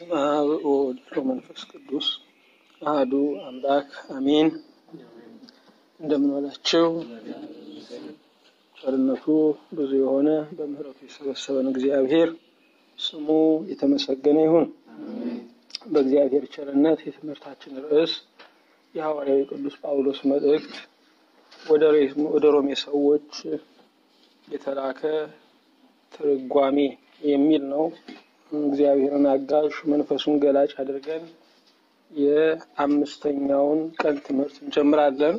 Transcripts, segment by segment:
በስመ አብ ወወልድ ወመንፈስ ቅዱስ አህዱ አምላክ አሜን። እንደምን ዋላችሁ? ቸርነቱ ብዙ የሆነ በምሕረቱ የሰበሰበን እግዚአብሔር ስሙ የተመሰገነ ይሁን። በእግዚአብሔር ቸርነት የትምህርታችን ርዕስ የሐዋርያዊ ቅዱስ ጳውሎስ መልእክት ወደ ሮሜ ሰዎች የተላከ ትርጓሜ የሚል ነው። እግዚአብሔርን አጋዥ መንፈሱን ገላጭ አድርገን የአምስተኛውን ቀን ትምህርት እንጀምራለን።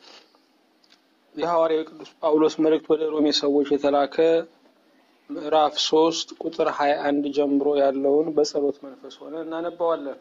የሐዋርያዊ ቅዱስ ጳውሎስ መልእክት ወደ ሮሜ ሰዎች የተላከ ምዕራፍ ሶስት ቁጥር ሀያ አንድ ጀምሮ ያለውን በጸሎት መንፈስ ሆነ እናነባዋለን።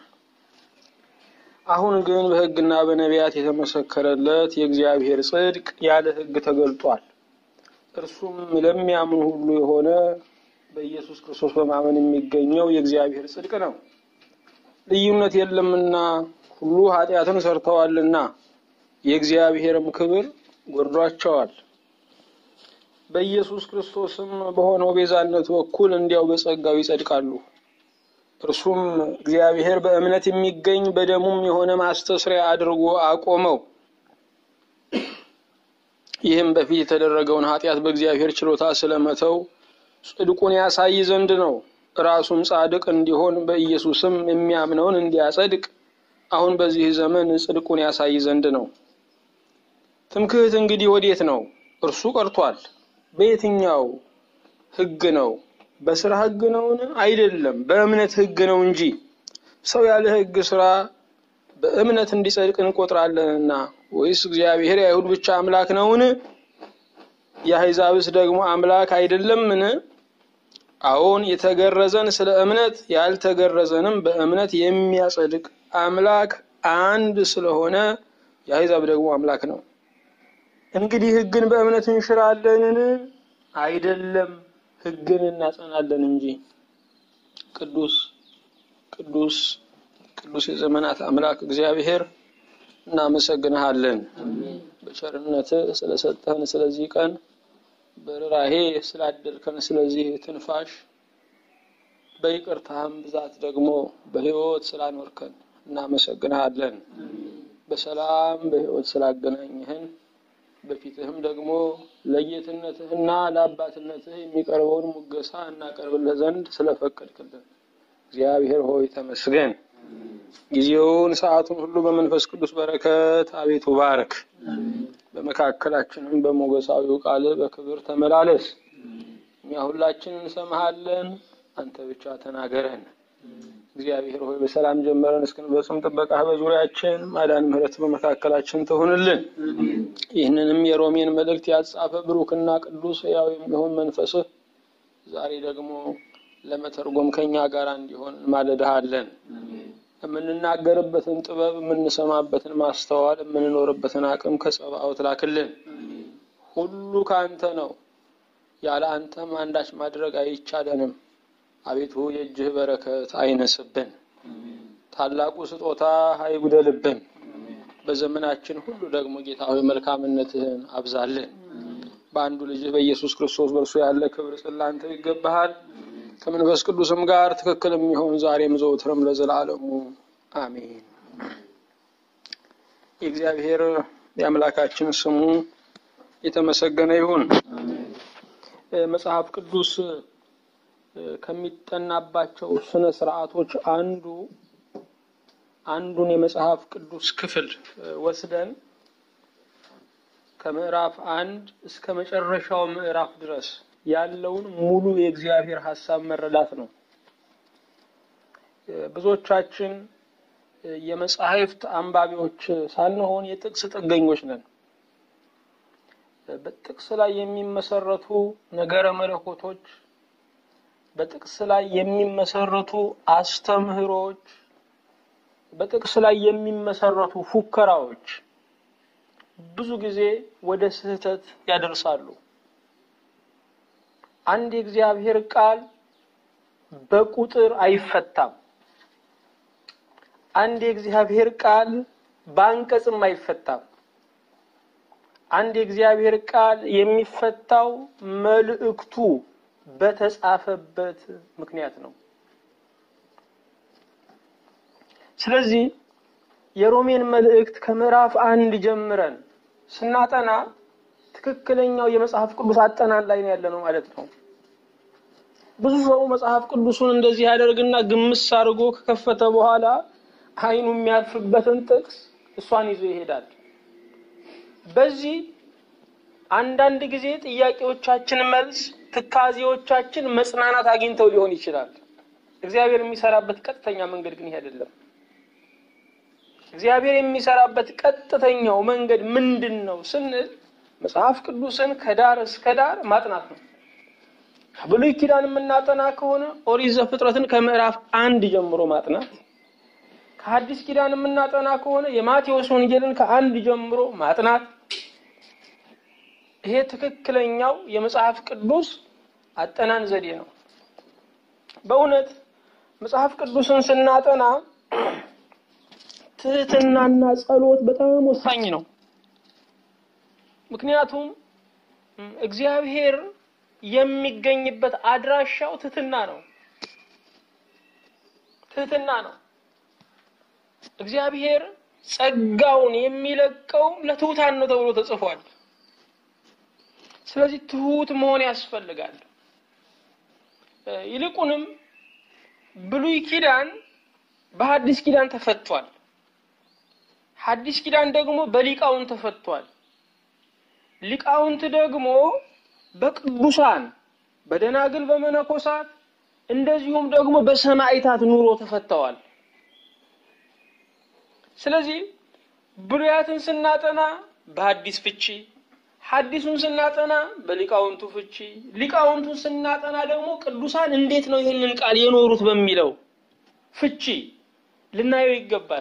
አሁን ግን በሕግና በነቢያት የተመሰከረለት የእግዚአብሔር ጽድቅ ያለ ሕግ ተገልጧል። እርሱም ለሚያምኑ ሁሉ የሆነ በኢየሱስ ክርስቶስ በማመን የሚገኘው የእግዚአብሔር ጽድቅ ነው። ልዩነት የለምና ሁሉ ኃጢአትን ሰርተዋልና የእግዚአብሔርም ክብር ጎድሏቸዋል። በኢየሱስ ክርስቶስም በሆነው ቤዛነት በኩል እንዲያው በጸጋው ይጸድቃሉ። እርሱም እግዚአብሔር በእምነት የሚገኝ በደሙም የሆነ ማስተስሪያ አድርጎ አቆመው። ይህም በፊት የተደረገውን ኃጢአት በእግዚአብሔር ችሎታ ስለመተው ጽድቁን ያሳይ ዘንድ ነው። ራሱም ጻድቅ እንዲሆን በኢየሱስም የሚያምነውን እንዲያጸድቅ አሁን በዚህ ዘመን ጽድቁን ያሳይ ዘንድ ነው። ትምክህት እንግዲህ ወዴት ነው? እርሱ ቀርቷል። በየትኛው ሕግ ነው? በስራ ሕግ ነውን? አይደለም፣ በእምነት ሕግ ነው እንጂ። ሰው ያለ ሕግ ስራ በእምነት እንዲጸድቅ እንቆጥራለንና። ወይስ እግዚአብሔር የአይሁድ ብቻ አምላክ ነውን? የአሕዛብስ ደግሞ አምላክ አይደለምን? አዎን፣ የተገረዘን ስለ እምነት ያልተገረዘንም በእምነት የሚያጸድቅ አምላክ አንድ ስለሆነ የአሕዛብ ደግሞ አምላክ ነው። እንግዲህ ሕግን በእምነት እንሽራለንን? አይደለም፣ ሕግን እናጸናለን እንጂ። ቅዱስ ቅዱስ ቅዱስ የዘመናት አምላክ እግዚአብሔር እናመሰግንሃለን። በቸርነትህ ስለሰጠህን ስለዚህ ቀን፣ በርኅራኄ ስላደልከን ስለዚህ ትንፋሽ፣ በይቅርታህም ብዛት ደግሞ በሕይወት ስላኖርከን እናመሰግንሃለን። በሰላም በሕይወት ስላገናኘህን በፊትህም ደግሞ ለጌትነትህና ለአባትነትህ የሚቀርበውን ሙገሳ እናቀርብልህ ዘንድ ስለፈቀድክልን እግዚአብሔር ሆይ ተመስገን። ጊዜውን ሰዓቱን ሁሉ በመንፈስ ቅዱስ በረከት አቤቱ ባርክ። በመካከላችንም በሞገሳዊው ቃል በክብር ተመላለስ። እኛ ሁላችን እንሰማሃለን፣ አንተ ብቻ ተናገረን። እግዚአብሔር ሆይ በሰላም ጀመረን እስክንፈጽም ጥበቃህ በዙሪያችን ማዳን፣ ምሕረት በመካከላችን ትሁንልን። ይህንንም የሮሜን መልእክት ያጻፈ ብሩክና ቅዱስ ሕያው የሚሆን መንፈስህ ዛሬ ደግሞ ለመተርጎም ከኛ ጋር እንዲሆን ማለድሃለን። የምንናገርበትን ጥበብ፣ የምንሰማበትን ማስተዋል፣ የምንኖርበትን አቅም ከጸባኦት ላክልን። ሁሉ ከአንተ ነው፣ ያለ አንተም አንዳች ማድረግ አይቻለንም። አቤቱ የእጅህ በረከት አይነስብን፣ ታላቁ ስጦታ አይጉደልብን። በዘመናችን ሁሉ ደግሞ ጌታ ሆይ መልካምነትህን አብዛልን። በአንዱ ልጅህ በኢየሱስ ክርስቶስ በእርሱ ያለ ክብር ጽላንተ ይገባሃል ከመንፈስ ቅዱስም ጋር ትክክል የሚሆን ዛሬም ዘውትርም ለዘላለሙ አሜን። የእግዚአብሔር የአምላካችን ስሙ የተመሰገነ ይሁን። መጽሐፍ ቅዱስ ከሚጠናባቸው ስነ ስርዓቶች አንዱ አንዱን የመጽሐፍ ቅዱስ ክፍል ወስደን ከምዕራፍ አንድ እስከ መጨረሻው ምዕራፍ ድረስ ያለውን ሙሉ የእግዚአብሔር ሀሳብ መረዳት ነው። ብዙዎቻችን የመጻሕፍት አንባቢዎች ሳንሆን የጥቅስ ጥገኞች ነን። በጥቅስ ላይ የሚመሰረቱ ነገረ መለኮቶች፣ በጥቅስ ላይ የሚመሰረቱ አስተምህሮች፣ በጥቅስ ላይ የሚመሰረቱ ፉከራዎች ብዙ ጊዜ ወደ ስህተት ያደርሳሉ። አንድ የእግዚአብሔር ቃል በቁጥር አይፈታም። አንድ የእግዚአብሔር ቃል በአንቀጽም አይፈታም። አንድ የእግዚአብሔር ቃል የሚፈታው መልእክቱ በተጻፈበት ምክንያት ነው። ስለዚህ የሮሜን መልእክት ከምዕራፍ አንድ ጀምረን ስናጠና ትክክለኛው የመጽሐፍ ቅዱስ አጠናን ላይ ነው ያለነው ማለት ነው። ብዙ ሰው መጽሐፍ ቅዱሱን እንደዚህ ያደርግና ግምስ አድርጎ ከከፈተ በኋላ አይኑ የሚያርፍበትን ጥቅስ እሷን ይዞ ይሄዳል። በዚህ አንዳንድ ጊዜ ጥያቄዎቻችን መልስ፣ ትካዜዎቻችን መጽናናት አግኝተው ሊሆን ይችላል። እግዚአብሔር የሚሰራበት ቀጥተኛ መንገድ ግን ይሄ አይደለም። እግዚአብሔር የሚሰራበት ቀጥተኛው መንገድ ምንድን ነው ስንል መጽሐፍ ቅዱስን ከዳር እስከ ዳር ማጥናት ነው። ከብሉይ ኪዳን የምናጠና ከሆነ ኦሪት ዘፍጥረትን ከምዕራፍ አንድ ጀምሮ ማጥናት፣ ከሐዲስ ኪዳን የምናጠና ከሆነ የማቴዎስ ወንጌልን ከአንድ ጀምሮ ማጥናት። ይሄ ትክክለኛው የመጽሐፍ ቅዱስ አጠናን ዘዴ ነው። በእውነት መጽሐፍ ቅዱስን ስናጠና ትህትናና ጸሎት በጣም ወሳኝ ነው። ምክንያቱም እግዚአብሔር የሚገኝበት አድራሻው ትህትና ነው። ትህትና ነው። እግዚአብሔር ጸጋውን የሚለቀው ለትሑታን ነው ተብሎ ተጽፏል። ስለዚህ ትሁት መሆን ያስፈልጋል። ይልቁንም ብሉይ ኪዳን በሐዲስ ኪዳን ተፈቷል። ሐዲስ ኪዳን ደግሞ በሊቃውንት ተፈቷል። ሊቃውንት ደግሞ በቅዱሳን በደናግል በመነኮሳት እንደዚሁም ደግሞ በሰማዕታት ኑሮ ተፈተዋል። ስለዚህ ብሉያትን ስናጠና በሐዲስ ፍቺ፣ ሐዲሱን ስናጠና በሊቃውንቱ ፍቺ፣ ሊቃውንቱን ስናጠና ደግሞ ቅዱሳን እንዴት ነው ይህንን ቃል የኖሩት በሚለው ፍቺ ልናየው ይገባል።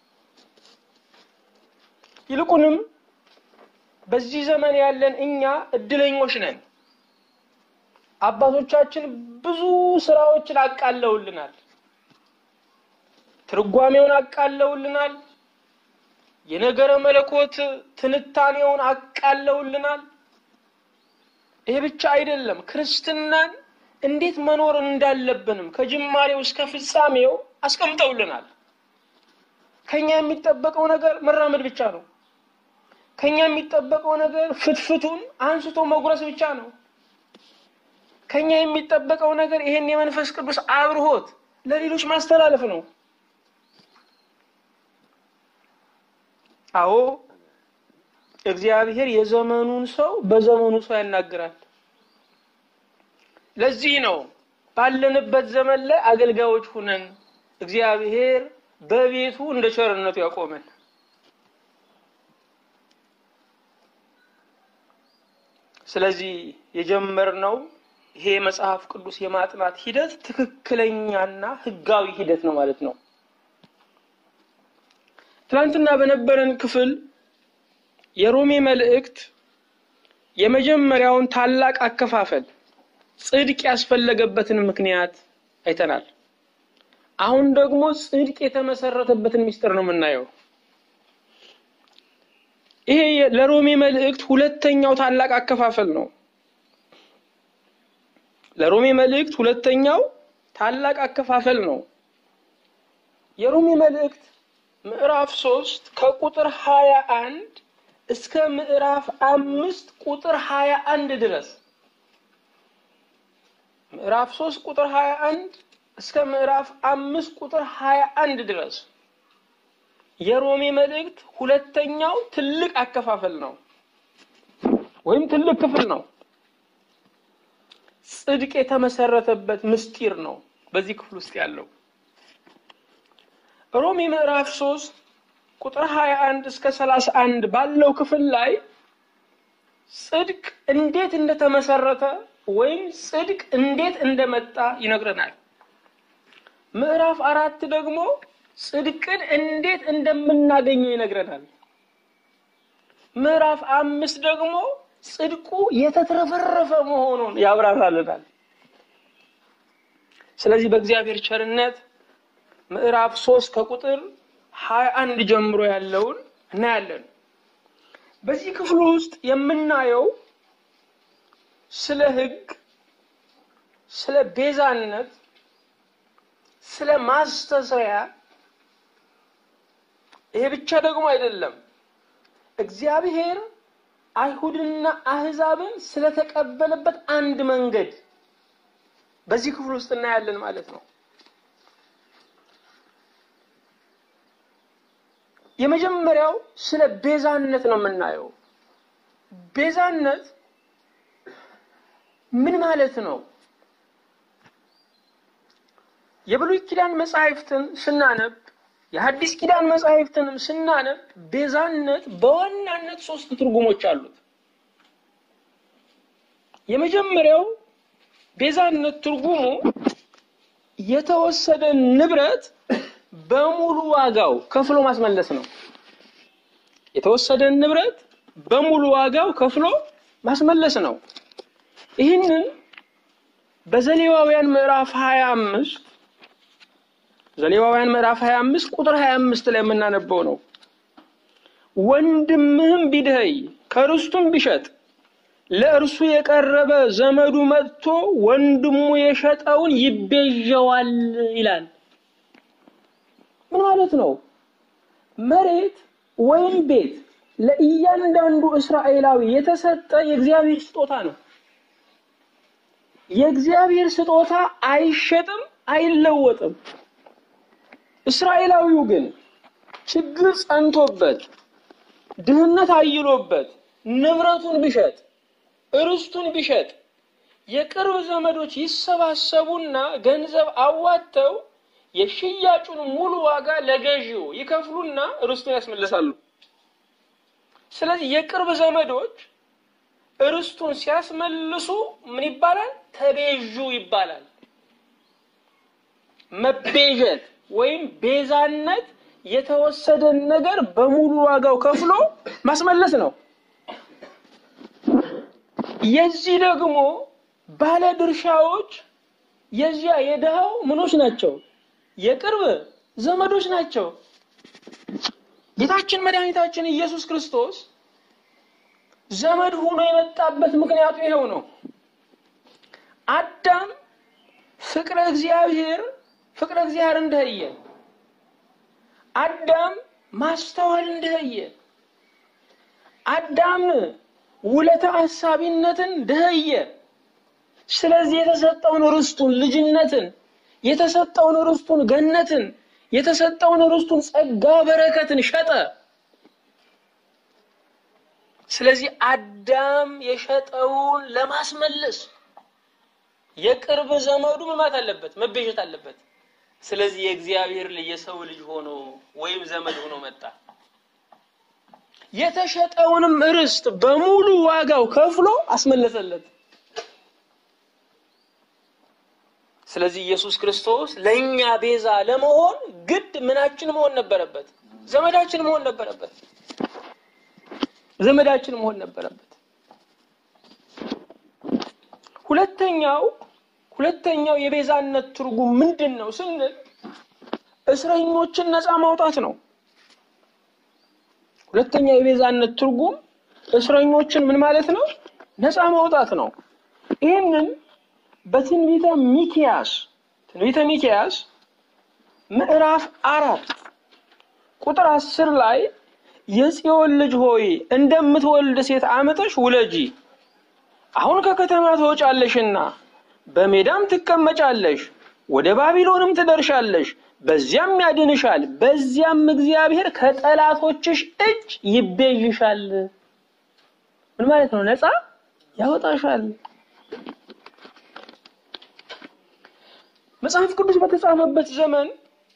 ይልቁንም በዚህ ዘመን ያለን እኛ እድለኞች ነን። አባቶቻችን ብዙ ስራዎችን አቃለውልናል። ትርጓሜውን አቃለውልናል። የነገረ መለኮት ትንታኔውን አቃለውልናል። ይሄ ብቻ አይደለም፣ ክርስትናን እንዴት መኖር እንዳለብንም ከጅማሬው እስከ ፍጻሜው አስቀምጠውልናል። ከኛ የሚጠበቀው ነገር መራመድ ብቻ ነው። ከኛ የሚጠበቀው ነገር ፍትፍቱን አንስቶ መጉረስ ብቻ ነው። ከኛ የሚጠበቀው ነገር ይሄን የመንፈስ ቅዱስ አብርሆት ለሌሎች ማስተላለፍ ነው። አዎ እግዚአብሔር የዘመኑን ሰው በዘመኑ ሰው ያናግራል። ለዚህ ነው ባለንበት ዘመን ላይ አገልጋዮች ሁነን እግዚአብሔር በቤቱ እንደ ቸርነቱ ያቆመን። ስለዚህ የጀመርነው ይሄ መጽሐፍ ቅዱስ የማጥናት ሂደት ትክክለኛና ሕጋዊ ሂደት ነው ማለት ነው። ትናንትና በነበረን ክፍል የሮሜ መልእክት የመጀመሪያውን ታላቅ አከፋፈል ጽድቅ ያስፈለገበትን ምክንያት አይተናል። አሁን ደግሞ ጽድቅ የተመሰረተበትን ምስጢር ነው የምናየው። ይሄ ለሮሜ መልእክት ሁለተኛው ታላቅ አከፋፈል ነው። ለሮሜ መልእክት ሁለተኛው ታላቅ አከፋፈል ነው። የሮሜ መልእክት ምዕራፍ ሶስት ከቁጥር ሀያ አንድ እስከ ምዕራፍ አምስት ቁጥር ሀያ አንድ ድረስ ምዕራፍ ሶስት ቁጥር ሀያ አንድ እስከ ምዕራፍ አምስት ቁጥር ሀያ አንድ ድረስ የሮሜ መልእክት ሁለተኛው ትልቅ አከፋፈል ነው ወይም ትልቅ ክፍል ነው። ጽድቅ የተመሰረተበት ምስጢር ነው በዚህ ክፍል ውስጥ ያለው። ሮሜ ምዕራፍ ሶስት ቁጥር 21 እስከ 31 ባለው ክፍል ላይ ጽድቅ እንዴት እንደተመሰረተ ወይም ጽድቅ እንዴት እንደመጣ ይነግረናል። ምዕራፍ አራት ደግሞ ጽድቅን እንዴት እንደምናገኘው ይነግረናል። ምዕራፍ አምስት ደግሞ ጽድቁ የተትረፈረፈ መሆኑን ያብራራልናል። ስለዚህ በእግዚአብሔር ቸርነት ምዕራፍ ሶስት ከቁጥር ሀያ አንድ ጀምሮ ያለውን እናያለን። በዚህ ክፍል ውስጥ የምናየው ስለ ሕግ፣ ስለ ቤዛነት፣ ስለ ማስተስሪያ ይሄ ብቻ ደግሞ አይደለም። እግዚአብሔር አይሁድንና አህዛብን ስለተቀበለበት አንድ መንገድ በዚህ ክፍል ውስጥ እናያለን ማለት ነው። የመጀመሪያው ስለ ቤዛነት ነው የምናየው። ቤዛነት ምን ማለት ነው? የብሉይ ኪዳን መጻሕፍትን ስናነብ የሐዲስ ኪዳን መጻሕፍትንም ስናነብ ቤዛነት በዋናነት ሶስት ትርጉሞች አሉት። የመጀመሪያው ቤዛነት ትርጉሙ የተወሰደ ንብረት በሙሉ ዋጋው ከፍሎ ማስመለስ ነው። የተወሰደን ንብረት በሙሉ ዋጋው ከፍሎ ማስመለስ ነው። ይህንን በዘሌዋውያን ምዕራፍ 25 ዘሌዋውያን ምዕራፍ 25 ቁጥር 25 ላይ የምናነበው ነው። ወንድምህም ቢደኸይ ከርስቱም ቢሸጥ ለእርሱ የቀረበ ዘመዱ መጥቶ ወንድሙ የሸጠውን ይቤዠዋል ይላል። ምን ማለት ነው? መሬት ወይም ቤት ለእያንዳንዱ እስራኤላዊ የተሰጠ የእግዚአብሔር ስጦታ ነው። የእግዚአብሔር ስጦታ አይሸጥም፣ አይለወጥም። እስራኤላዊው ግን ችግር ጸንቶበት ድህነት አይሎበት ንብረቱን ቢሸጥ እርስቱን ቢሸጥ የቅርብ ዘመዶች ይሰባሰቡና ገንዘብ አዋጥተው የሽያጩን ሙሉ ዋጋ ለገዢው ይከፍሉና ርስቱን ያስመልሳሉ። ስለዚህ የቅርብ ዘመዶች ርስቱን ሲያስመልሱ ምን ይባላል? ተቤዡ ይባላል። መቤዠት ወይም ቤዛነት የተወሰደን ነገር በሙሉ ዋጋው ከፍሎ ማስመለስ ነው። የዚህ ደግሞ ባለ ድርሻዎች የዚያ የድሃው ምኖች ናቸው፣ የቅርብ ዘመዶች ናቸው። ጌታችን መድኃኒታችን ኢየሱስ ክርስቶስ ዘመድ ሆኖ የመጣበት ምክንያቱ ይኸው ነው። አዳም ፍቅረ እግዚአብሔር ፍቅረ እግዚአብሔር እንደህየ አዳም ማስተዋል እንደህየ አዳም ውለተ አሳቢነትን ደህየ። ስለዚህ የተሰጠውን ርስቱን ልጅነትን፣ የተሰጠውን ርስቱን ገነትን፣ የተሰጠውን ርስቱን ጸጋ በረከትን ሸጠ። ስለዚህ አዳም የሸጠውን ለማስመለስ የቅርብ ዘመዱ ምን ማለት አለበት? መቤዠት አለበት። ስለዚህ የእግዚአብሔር ልጅ የሰው ልጅ ሆኖ ወይም ዘመድ ሆኖ መጣ። የተሸጠውንም ርስት በሙሉ ዋጋው ከፍሎ አስመለሰለት። ስለዚህ ኢየሱስ ክርስቶስ ለእኛ ቤዛ ለመሆን ግድ ምናችን መሆን ነበረበት? ዘመዳችን መሆን ነበረበት። ዘመዳችን መሆን ነበረበት። ሁለተኛው ሁለተኛው የቤዛነት ትርጉም ምንድን ነው ስንል እስረኞችን ነፃ ማውጣት ነው። ሁለተኛው የቤዛነት ትርጉም እስረኞችን ምን ማለት ነው? ነፃ ማውጣት ነው። ይህንን በትንቢተ ሚክያስ ትንቢተ ሚክያስ ምዕራፍ አራት ቁጥር አስር ላይ የጽዮን ልጅ ሆይ እንደምትወልድ ሴት አምጠሽ ውለጂ፣ አሁን ከከተማ ትወጫለሽና በሜዳም ትቀመጫለሽ፣ ወደ ባቢሎንም ትደርሻለሽ፣ በዚያም ያድንሻል፣ በዚያም እግዚአብሔር ከጠላቶችሽ እጅ ይቤዥሻል። ምን ማለት ነው? ነፃ ያወጣሻል። መጽሐፍ ቅዱስ በተጻፈበት ዘመን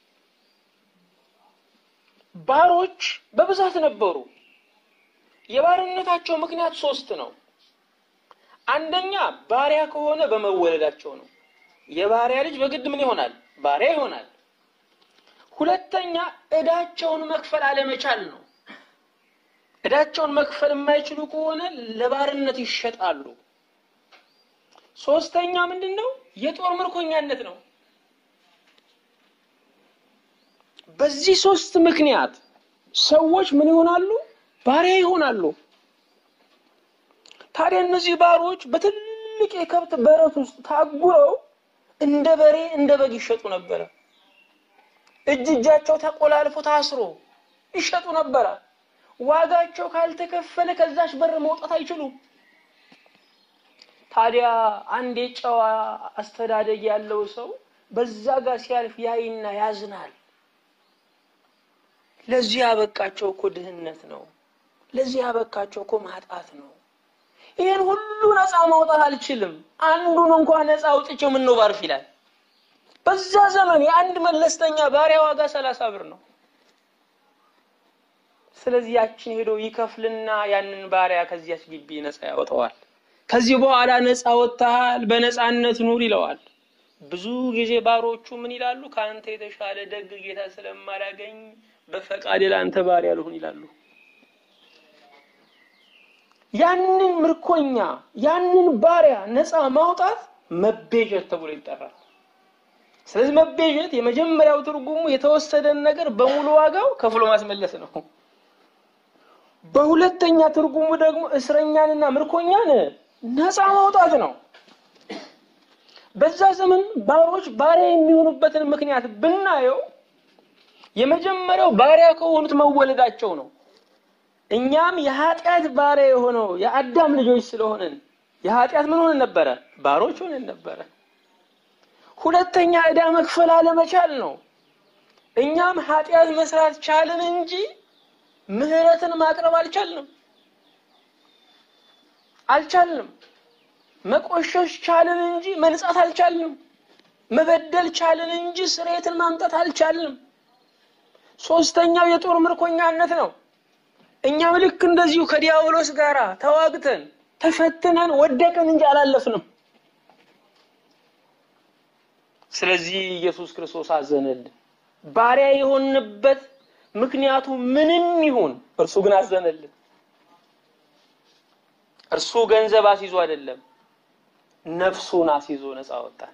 ባሮች በብዛት ነበሩ። የባርነታቸው ምክንያት ሶስት ነው። አንደኛ ባሪያ ከሆነ በመወለዳቸው ነው። የባሪያ ልጅ በግድ ምን ይሆናል? ባሪያ ይሆናል። ሁለተኛ እዳቸውን መክፈል አለመቻል ነው። እዳቸውን መክፈል የማይችሉ ከሆነ ለባርነት ይሸጣሉ። ሶስተኛ ምንድን ነው? የጦር ምርኮኛነት ነው። በዚህ ሶስት ምክንያት ሰዎች ምን ይሆናሉ? ባሪያ ይሆናሉ። ታዲያ እነዚህ ባሮች በትልቅ የከብት በረት ውስጥ ታጉረው እንደ በሬ እንደ በግ ይሸጡ ነበረ። እጅ እጃቸው ተቆላልፎ ታስሮ ይሸጡ ነበረ። ዋጋቸው ካልተከፈለ ከዛች በር መውጣት አይችሉም። ታዲያ አንድ የጨዋ አስተዳደግ ያለው ሰው በዛ ጋር ሲያልፍ ያይና ያዝናል። ለዚህ ያበቃቸው እኮ ድህነት ነው። ለዚህ ያበቃቸው እኮ ማጣት ነው። ይህን ሁሉ ነፃ ማውጣት አልችልም፣ አንዱን እንኳን ነፃ አውጥቼው ምን ነው ባርፍ ይላል። በዛ ዘመን የአንድ መለስተኛ ባሪያ ዋጋ ሰላሳ ብር ነው። ስለዚህ ያችን ሄዶ ይከፍልና ያንን ባሪያ ከዚያች ግቢ ነፃ ያወጣዋል። ከዚህ በኋላ ነፃ ወጥተሃል፣ በነፃነት ኑር ይለዋል። ብዙ ጊዜ ባሮቹ ምን ይላሉ? ከአንተ የተሻለ ደግ ጌታ ስለማላገኝ በፈቃድ ለአንተ ባሪያ ልሁን ይላሉ። ያንን ምርኮኛ ያንን ባሪያ ነፃ ማውጣት መቤዠት ተብሎ ይጠራል። ስለዚህ መቤዠት የመጀመሪያው ትርጉሙ የተወሰደን ነገር በሙሉ ዋጋው ከፍሎ ማስመለስ ነው። በሁለተኛ ትርጉሙ ደግሞ እስረኛንና ምርኮኛን ነፃ ማውጣት ነው። በዛ ዘመን ባሮች ባሪያ የሚሆኑበትን ምክንያት ብናየው የመጀመሪያው ባሪያ ከሆኑት መወለዳቸው ነው። እኛም የኃጢአት ባሪያ የሆነው የአዳም ልጆች ስለሆንን የኃጢአት ምን ሆነን ነበረ? ባሮች ሆነን ነበረ። ሁለተኛ ዕዳ መክፈል አለመቻል ነው። እኛም ኃጢአት መስራት ቻልን እንጂ ምህረትን ማቅረብ አልቻልንም አልቻልንም። መቆሸሽ ቻልን እንጂ መንጻት አልቻልንም። መበደል ቻልን እንጂ ስርየትን ማምጣት አልቻልንም። ሶስተኛው የጦር ምርኮኛነት ነው። እኛም ልክ እንደዚሁ ከዲያብሎስ ጋር ተዋግተን ተፈትነን ወደቅን እንጂ አላለፍንም። ስለዚህ ኢየሱስ ክርስቶስ አዘነልን። ባሪያ የሆንበት ምክንያቱ ምንም ይሁን እርሱ ግን አዘነልን። እርሱ ገንዘብ አስይዞ አይደለም፣ ነፍሱን አስይዞ ነፃ ወጣን።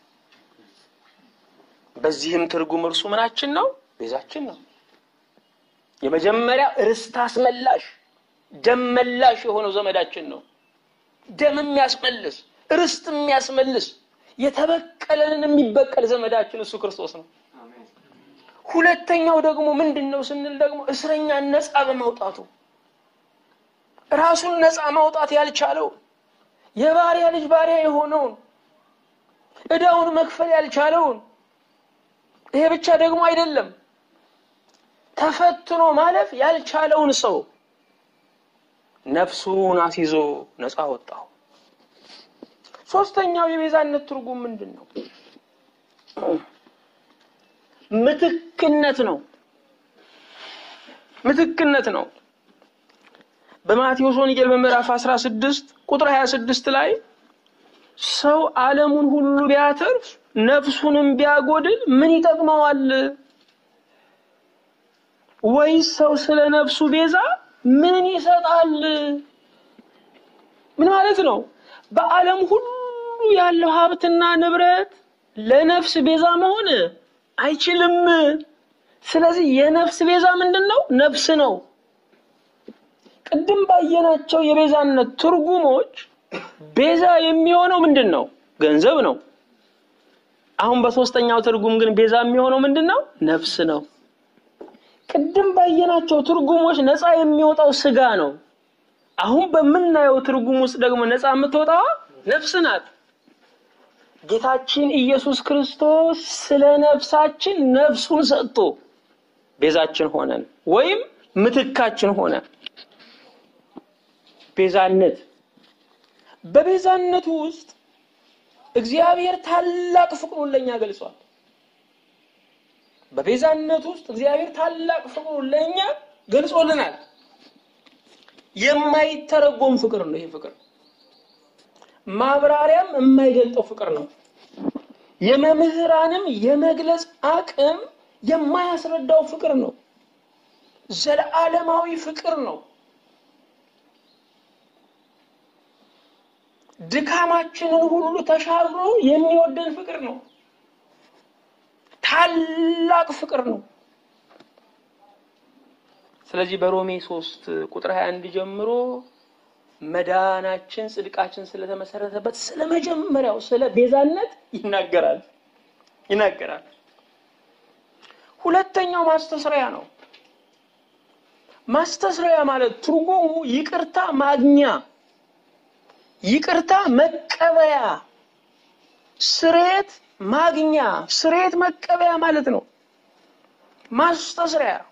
በዚህም ትርጉም እርሱ ምናችን ነው? ቤዛችን ነው። የመጀመሪያ ርስት አስመላሽ ደም መላሽ የሆነው ዘመዳችን ነው። ደም የሚያስመልስ ርስት የሚያስመልስ የተበቀለንን የሚበቀል ዘመዳችን እሱ ክርስቶስ ነው። ሁለተኛው ደግሞ ምንድን ነው ስንል ደግሞ እስረኛን ነፃ በማውጣቱ ራሱን ነፃ ማውጣት ያልቻለውን የባሪያ ልጅ ባሪያ የሆነውን ዕዳውን መክፈል ያልቻለውን ይሄ ብቻ ደግሞ አይደለም ተፈትኖ ማለፍ ያልቻለውን ሰው ነፍሱን አስይዞ ነፃ ወጣው። ሶስተኛው የቤዛነት ትርጉም ምንድን ነው? ምትክነት ነው። ምትክነት ነው። በማቴዎስ ወንጌል በምዕራፍ 16 ቁጥር 26 ላይ ሰው ዓለሙን ሁሉ ቢያተርፍ ነፍሱንም ቢያጎድል ምን ይጠቅመዋል? ወይስ ሰው ስለ ነፍሱ ቤዛ ምን ይሰጣል? ምን ማለት ነው? በዓለም ሁሉ ያለው ሀብትና ንብረት ለነፍስ ቤዛ መሆን አይችልም። ስለዚህ የነፍስ ቤዛ ምንድን ነው? ነፍስ ነው። ቅድም ባየናቸው የቤዛነት ትርጉሞች ቤዛ የሚሆነው ምንድን ነው? ገንዘብ ነው። አሁን በሶስተኛው ትርጉም ግን ቤዛ የሚሆነው ምንድን ነው? ነፍስ ነው። ቅድም ባየናቸው ትርጉሞች ነፃ የሚወጣው ስጋ ነው። አሁን በምናየው ትርጉም ውስጥ ደግሞ ነፃ የምትወጣዋ ነፍስ ናት። ጌታችን ኢየሱስ ክርስቶስ ስለ ነፍሳችን ነፍሱን ሰጥቶ ቤዛችን ሆነን ወይም ምትካችን ሆነ። ቤዛነት በቤዛነቱ ውስጥ እግዚአብሔር ታላቅ ፍቅሩን ለኛ ገልጿል። በቤዛነት ውስጥ እግዚአብሔር ታላቅ ፍቅሩን ለኛ ገልጾልናል። የማይተረጎም ፍቅር ነው። ይሄ ፍቅር ማብራሪያም የማይገልጠው ፍቅር ነው። የመምህራንም የመግለጽ አቅም የማያስረዳው ፍቅር ነው። ዘለዓለማዊ ፍቅር ነው። ድካማችንን ሁሉ ተሻግሮ የሚወደን ፍቅር ነው። ታላቅ ፍቅር ነው። ስለዚህ በሮሜ ሶስት ቁጥር 21 ጀምሮ መዳናችን ጽድቃችን ስለተመሰረተበት ስለ መጀመሪያው ስለ ቤዛነት ይናገራል ይናገራል። ሁለተኛው ማስተስሪያ ነው። ማስተስረያ ማለት ትርጉሙ ይቅርታ ማግኛ፣ ይቅርታ መቀበያ፣ ስሬት ማግኛ፣ ስሬት መቀበያ ማለት ነው። ማስተስረያ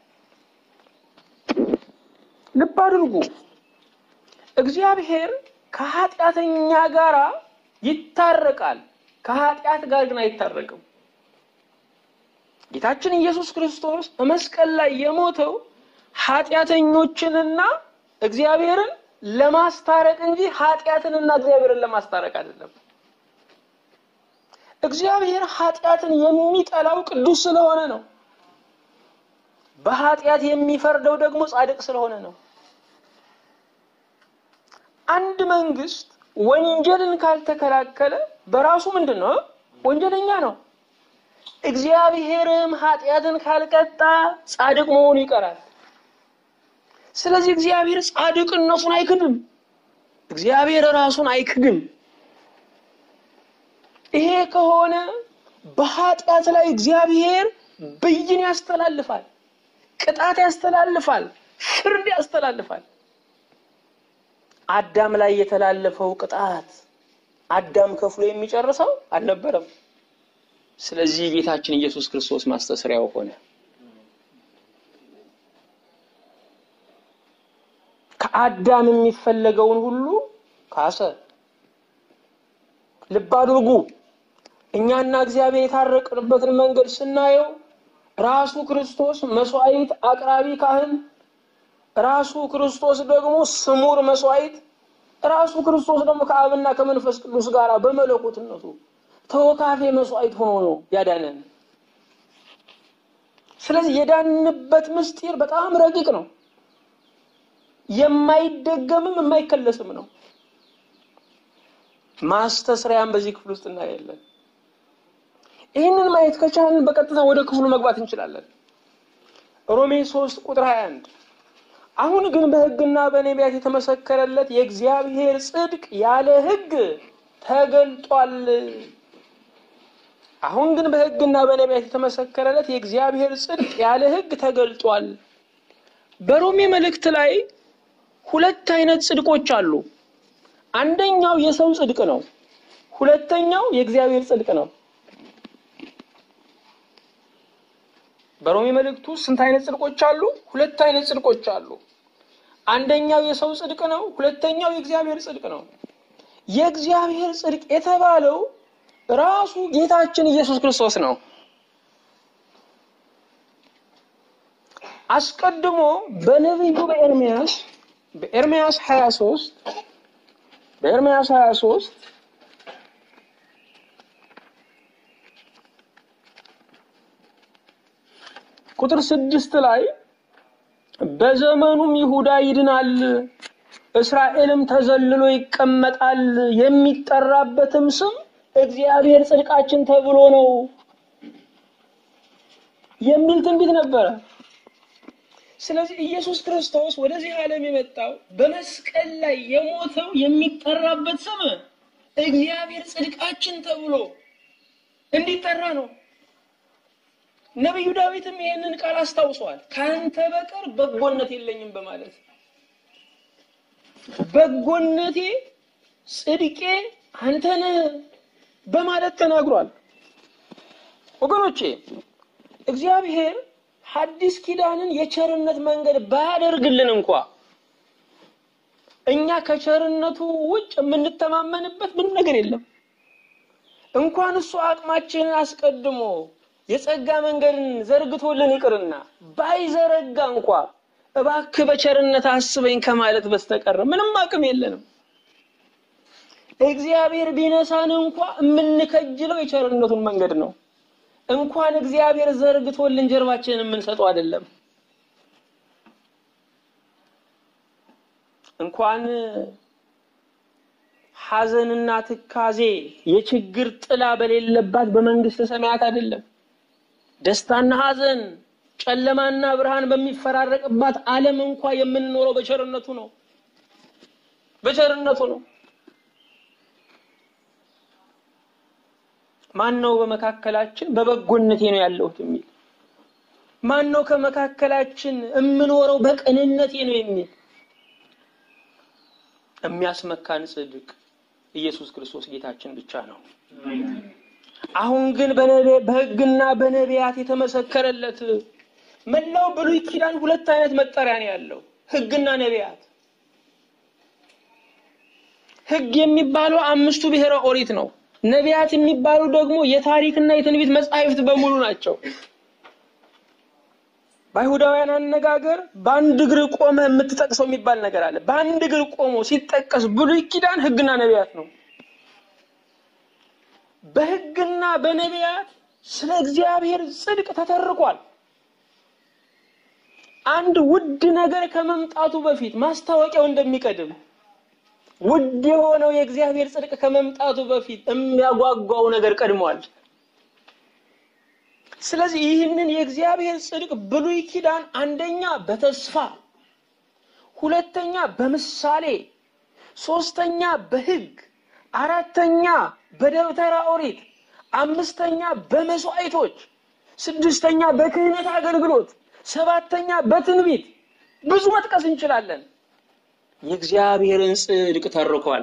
ልብ አድርጉ። እግዚአብሔር ከኃጢአተኛ ጋር ይታረቃል፣ ከኃጢአት ጋር ግን አይታረቅም። ጌታችን ኢየሱስ ክርስቶስ በመስቀል ላይ የሞተው ኃጢአተኞችንና እግዚአብሔርን ለማስታረቅ እንጂ ኃጢአትንና እግዚአብሔርን ለማስታረቅ አይደለም። እግዚአብሔር ኃጢአትን የሚጠላው ቅዱስ ስለሆነ ነው። በኃጢአት የሚፈርደው ደግሞ ጻድቅ ስለሆነ ነው። አንድ መንግስት ወንጀልን ካልተከላከለ በራሱ ምንድን ነው? ወንጀለኛ ነው። እግዚአብሔርም ኃጢአትን ካልቀጣ ጻድቅ መሆኑ ይቀራል። ስለዚህ እግዚአብሔር ጻድቅነቱን አይክድም። እግዚአብሔር ራሱን አይክድም። ይሄ ከሆነ በኃጢአት ላይ እግዚአብሔር ብይን ያስተላልፋል፣ ቅጣት ያስተላልፋል፣ ፍርድ ያስተላልፋል። አዳም ላይ የተላለፈው ቅጣት አዳም ከፍሎ የሚጨርሰው አልነበረም። ስለዚህ ጌታችን ኢየሱስ ክርስቶስ ማስተስሪያው ሆነ። ከአዳም የሚፈለገውን ሁሉ ካሰ። ልብ አድርጉ። እኛና እግዚአብሔር የታረቅንበትን መንገድ ስናየው ራሱ ክርስቶስ መስዋዕት አቅራቢ ካህን፣ ራሱ ክርስቶስ ደግሞ ስሙር መስዋዕት፣ ራሱ ክርስቶስ ደግሞ ከአብና ከመንፈስ ቅዱስ ጋር በመለኮትነቱ ተወካፌ መስዋዕት ሆኖ ነው ያዳነን። ስለዚህ የዳንበት ምስጢር በጣም ረቂቅ ነው። የማይደገምም የማይከለስም ነው። ማስተስሪያም በዚህ ክፍል ውስጥ እናያለን። ይህንን ማየት ከቻልን በቀጥታ ወደ ክፍሉ መግባት እንችላለን። ሮሜ 3 ቁጥር 21 አሁን ግን በሕግና በነቢያት የተመሰከረለት የእግዚአብሔር ጽድቅ ያለ ሕግ ተገልጧል። አሁን ግን በሕግና በነቢያት የተመሰከረለት የእግዚአብሔር ጽድቅ ያለ ሕግ ተገልጧል። በሮሜ መልእክት ላይ ሁለት አይነት ጽድቆች አሉ። አንደኛው የሰው ጽድቅ ነው። ሁለተኛው የእግዚአብሔር ጽድቅ ነው። በሮሜ መልእክቱ ስንት አይነት ጽድቆች አሉ? ሁለት አይነት ጽድቆች አሉ። አንደኛው የሰው ጽድቅ ነው። ሁለተኛው የእግዚአብሔር ጽድቅ ነው። የእግዚአብሔር ጽድቅ የተባለው ራሱ ጌታችን ኢየሱስ ክርስቶስ ነው። አስቀድሞ በነቢዩ በኤርሚያስ በኤርሚያስ 23 በኤርሚያስ 23 ቁጥር ስድስት ላይ በዘመኑም ይሁዳ ይድናል፣ እስራኤልም ተዘልሎ ይቀመጣል፣ የሚጠራበትም ስም እግዚአብሔር ጽድቃችን ተብሎ ነው የሚል ትንቢት ነበረ። ስለዚህ ኢየሱስ ክርስቶስ ወደዚህ ዓለም የመጣው በመስቀል ላይ የሞተው የሚጠራበት ስም እግዚአብሔር ጽድቃችን ተብሎ እንዲጠራ ነው። ነቢዩ ዳዊትም ይህንን ቃል አስታውሷል። ከአንተ በቀር በጎነት የለኝም በማለት በጎነቴ ጽድቄ አንተ ነህ በማለት ተናግሯል። ወገኖቼ እግዚአብሔር ሐዲስ ኪዳንን የቸርነት መንገድ ባያደርግልን እንኳ እኛ ከቸርነቱ ውጭ የምንተማመንበት ምንም ነገር የለም። እንኳን እሱ አቅማችንን አስቀድሞ የጸጋ መንገድን ዘርግቶልን ይቅርና ባይዘረጋ እንኳ እባክህ በቸርነት አስበኝ ከማለት በስተቀር ምንም አቅም የለንም። እግዚአብሔር ቢነሳን እንኳ የምንከጅለው የቸርነቱን መንገድ ነው። እንኳን እግዚአብሔር ዘርግቶልን ጀርባችንን የምንሰጠው አይደለም። እንኳን ሐዘንና ትካዜ የችግር ጥላ በሌለባት በመንግስተ ሰማያት አይደለም። ደስታና ሐዘን፣ ጨለማና ብርሃን በሚፈራረቅባት ዓለም እንኳ የምንኖረው በቸርነቱ ነው። በቸርነቱ ነው። ማን ነው በመካከላችን በበጎነቴ ነው ያለሁት የሚል? ማን ነው ከመካከላችን የምኖረው በቅንነቴ ነው የሚል የሚያስመካን ጽድቅ ኢየሱስ ክርስቶስ ጌታችን ብቻ ነው። አሁን ግን በሕግና በነቢያት የተመሰከረለት መላው ብሉይ ኪዳን ሁለት አይነት መጠሪያ ነው ያለው፣ ሕግና ነቢያት። ሕግ የሚባለው አምስቱ ብሔረ ኦሪት ነው። ነቢያት የሚባሉ ደግሞ የታሪክና የትንቢት መጻሕፍት በሙሉ ናቸው። በአይሁዳውያን አነጋገር በአንድ እግር ቆመ የምትጠቅሰው የሚባል ነገር አለ። በአንድ እግር ቆሞ ሲጠቀስ ብሉይ ኪዳን ሕግና ነቢያት ነው። በሕግና በነቢያት ስለ እግዚአብሔር ጽድቅ ተተርኳል። አንድ ውድ ነገር ከመምጣቱ በፊት ማስታወቂያው እንደሚቀድም ውድ የሆነው የእግዚአብሔር ጽድቅ ከመምጣቱ በፊት የሚያጓጓው ነገር ቀድሟል። ስለዚህ ይህንን የእግዚአብሔር ጽድቅ ብሉይ ኪዳን አንደኛ በተስፋ ሁለተኛ በምሳሌ ሶስተኛ በሕግ አራተኛ በደብተራ ኦሪት አምስተኛ በመስዋዕቶች ስድስተኛ በክህነት አገልግሎት ሰባተኛ በትንቢት ብዙ መጥቀስ እንችላለን። የእግዚአብሔርን ጽድቅ ተርኳል።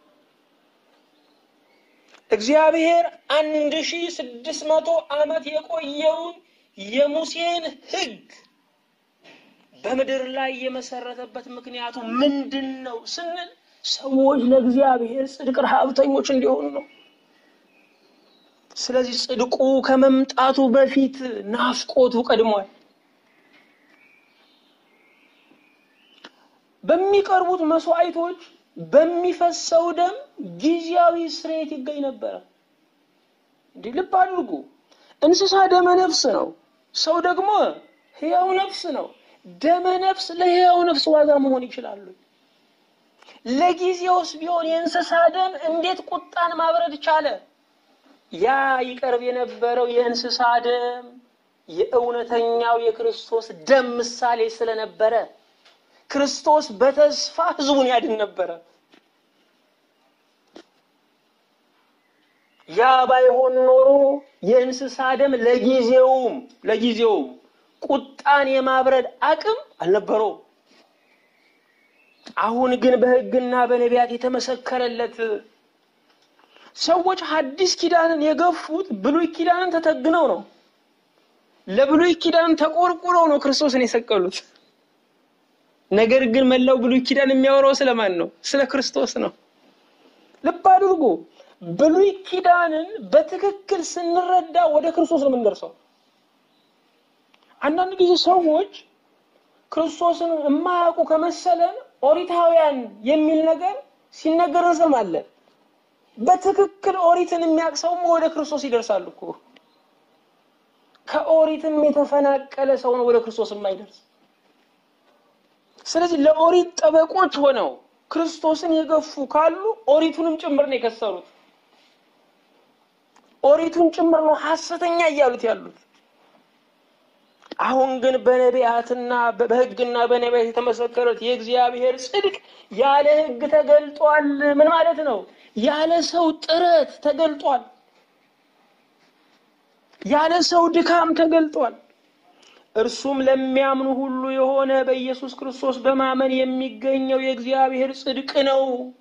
እግዚአብሔር አንድ ሺህ ስድስት መቶ ዓመት የቆየውን የሙሴን ሕግ በምድር ላይ የመሰረተበት ምክንያቱ ምንድን ነው ስንል ሰዎች ለእግዚአብሔር ጽድቅ ረሃብተኞች እንዲሆኑ ነው። ስለዚህ ጽድቁ ከመምጣቱ በፊት ናፍቆቱ ቀድሟል። በሚቀርቡት መስዋዕቶች በሚፈሰው ደም ጊዜያዊ ስርየት ይገኝ ነበረ። እንዲህ ልብ አድርጉ። እንስሳ ደመ ነፍስ ነው፣ ሰው ደግሞ ሕያው ነፍስ ነው። ደመ ነፍስ ለሕያው ነፍስ ዋጋ መሆን ይችላሉ። ለጊዜውስ ቢሆን የእንስሳ ደም እንዴት ቁጣን ማብረድ ቻለ? ያ ይቀርብ የነበረው የእንስሳ ደም የእውነተኛው የክርስቶስ ደም ምሳሌ ስለነበረ ክርስቶስ በተስፋ ሕዝቡን ያድን ነበረ። ያ ባይሆን ኖሮ የእንስሳ ደም ለጊዜውም ለጊዜውም ቁጣን የማብረድ አቅም አልነበረውም። አሁን ግን በሕግና በነቢያት የተመሰከረለት ሰዎች ሐዲስ ኪዳንን የገፉት ብሉይ ኪዳንን ተተግነው ነው። ለብሉይ ኪዳን ተቆርቁረው ነው ክርስቶስን የሰቀሉት። ነገር ግን መላው ብሉይ ኪዳን የሚያወራው ስለማን ነው? ስለ ክርስቶስ ነው። ልብ አድርጉ። ብሉይ ኪዳንን በትክክል ስንረዳ ወደ ክርስቶስ ነው የምንደርሰው። አንዳንድ ጊዜ ሰዎች ክርስቶስን የማያውቁ ከመሰለን ኦሪታውያን የሚል ነገር ሲነገር እንሰማለን። በትክክል ኦሪትን የሚያውቅ ሰውም ወደ ክርስቶስ ይደርሳል እኮ። ከኦሪትም የተፈናቀለ ሰው ነው ወደ ክርስቶስ የማይደርስ። ስለዚህ ለኦሪት ጠበቆች ሆነው ክርስቶስን የገፉ ካሉ ኦሪቱንም ጭምር ነው የከሰሩት። ኦሪቱን ጭምር ነው ሐሰተኛ እያሉት ያሉት። አሁን ግን በነቢያትና በሕግና በነቢያት የተመሰከረት የእግዚአብሔር ጽድቅ ያለ ሕግ ተገልጧል። ምን ማለት ነው? ያለ ሰው ጥረት ተገልጧል። ያለ ሰው ድካም ተገልጧል። እርሱም ለሚያምኑ ሁሉ የሆነ በኢየሱስ ክርስቶስ በማመን የሚገኘው የእግዚአብሔር ጽድቅ ነው።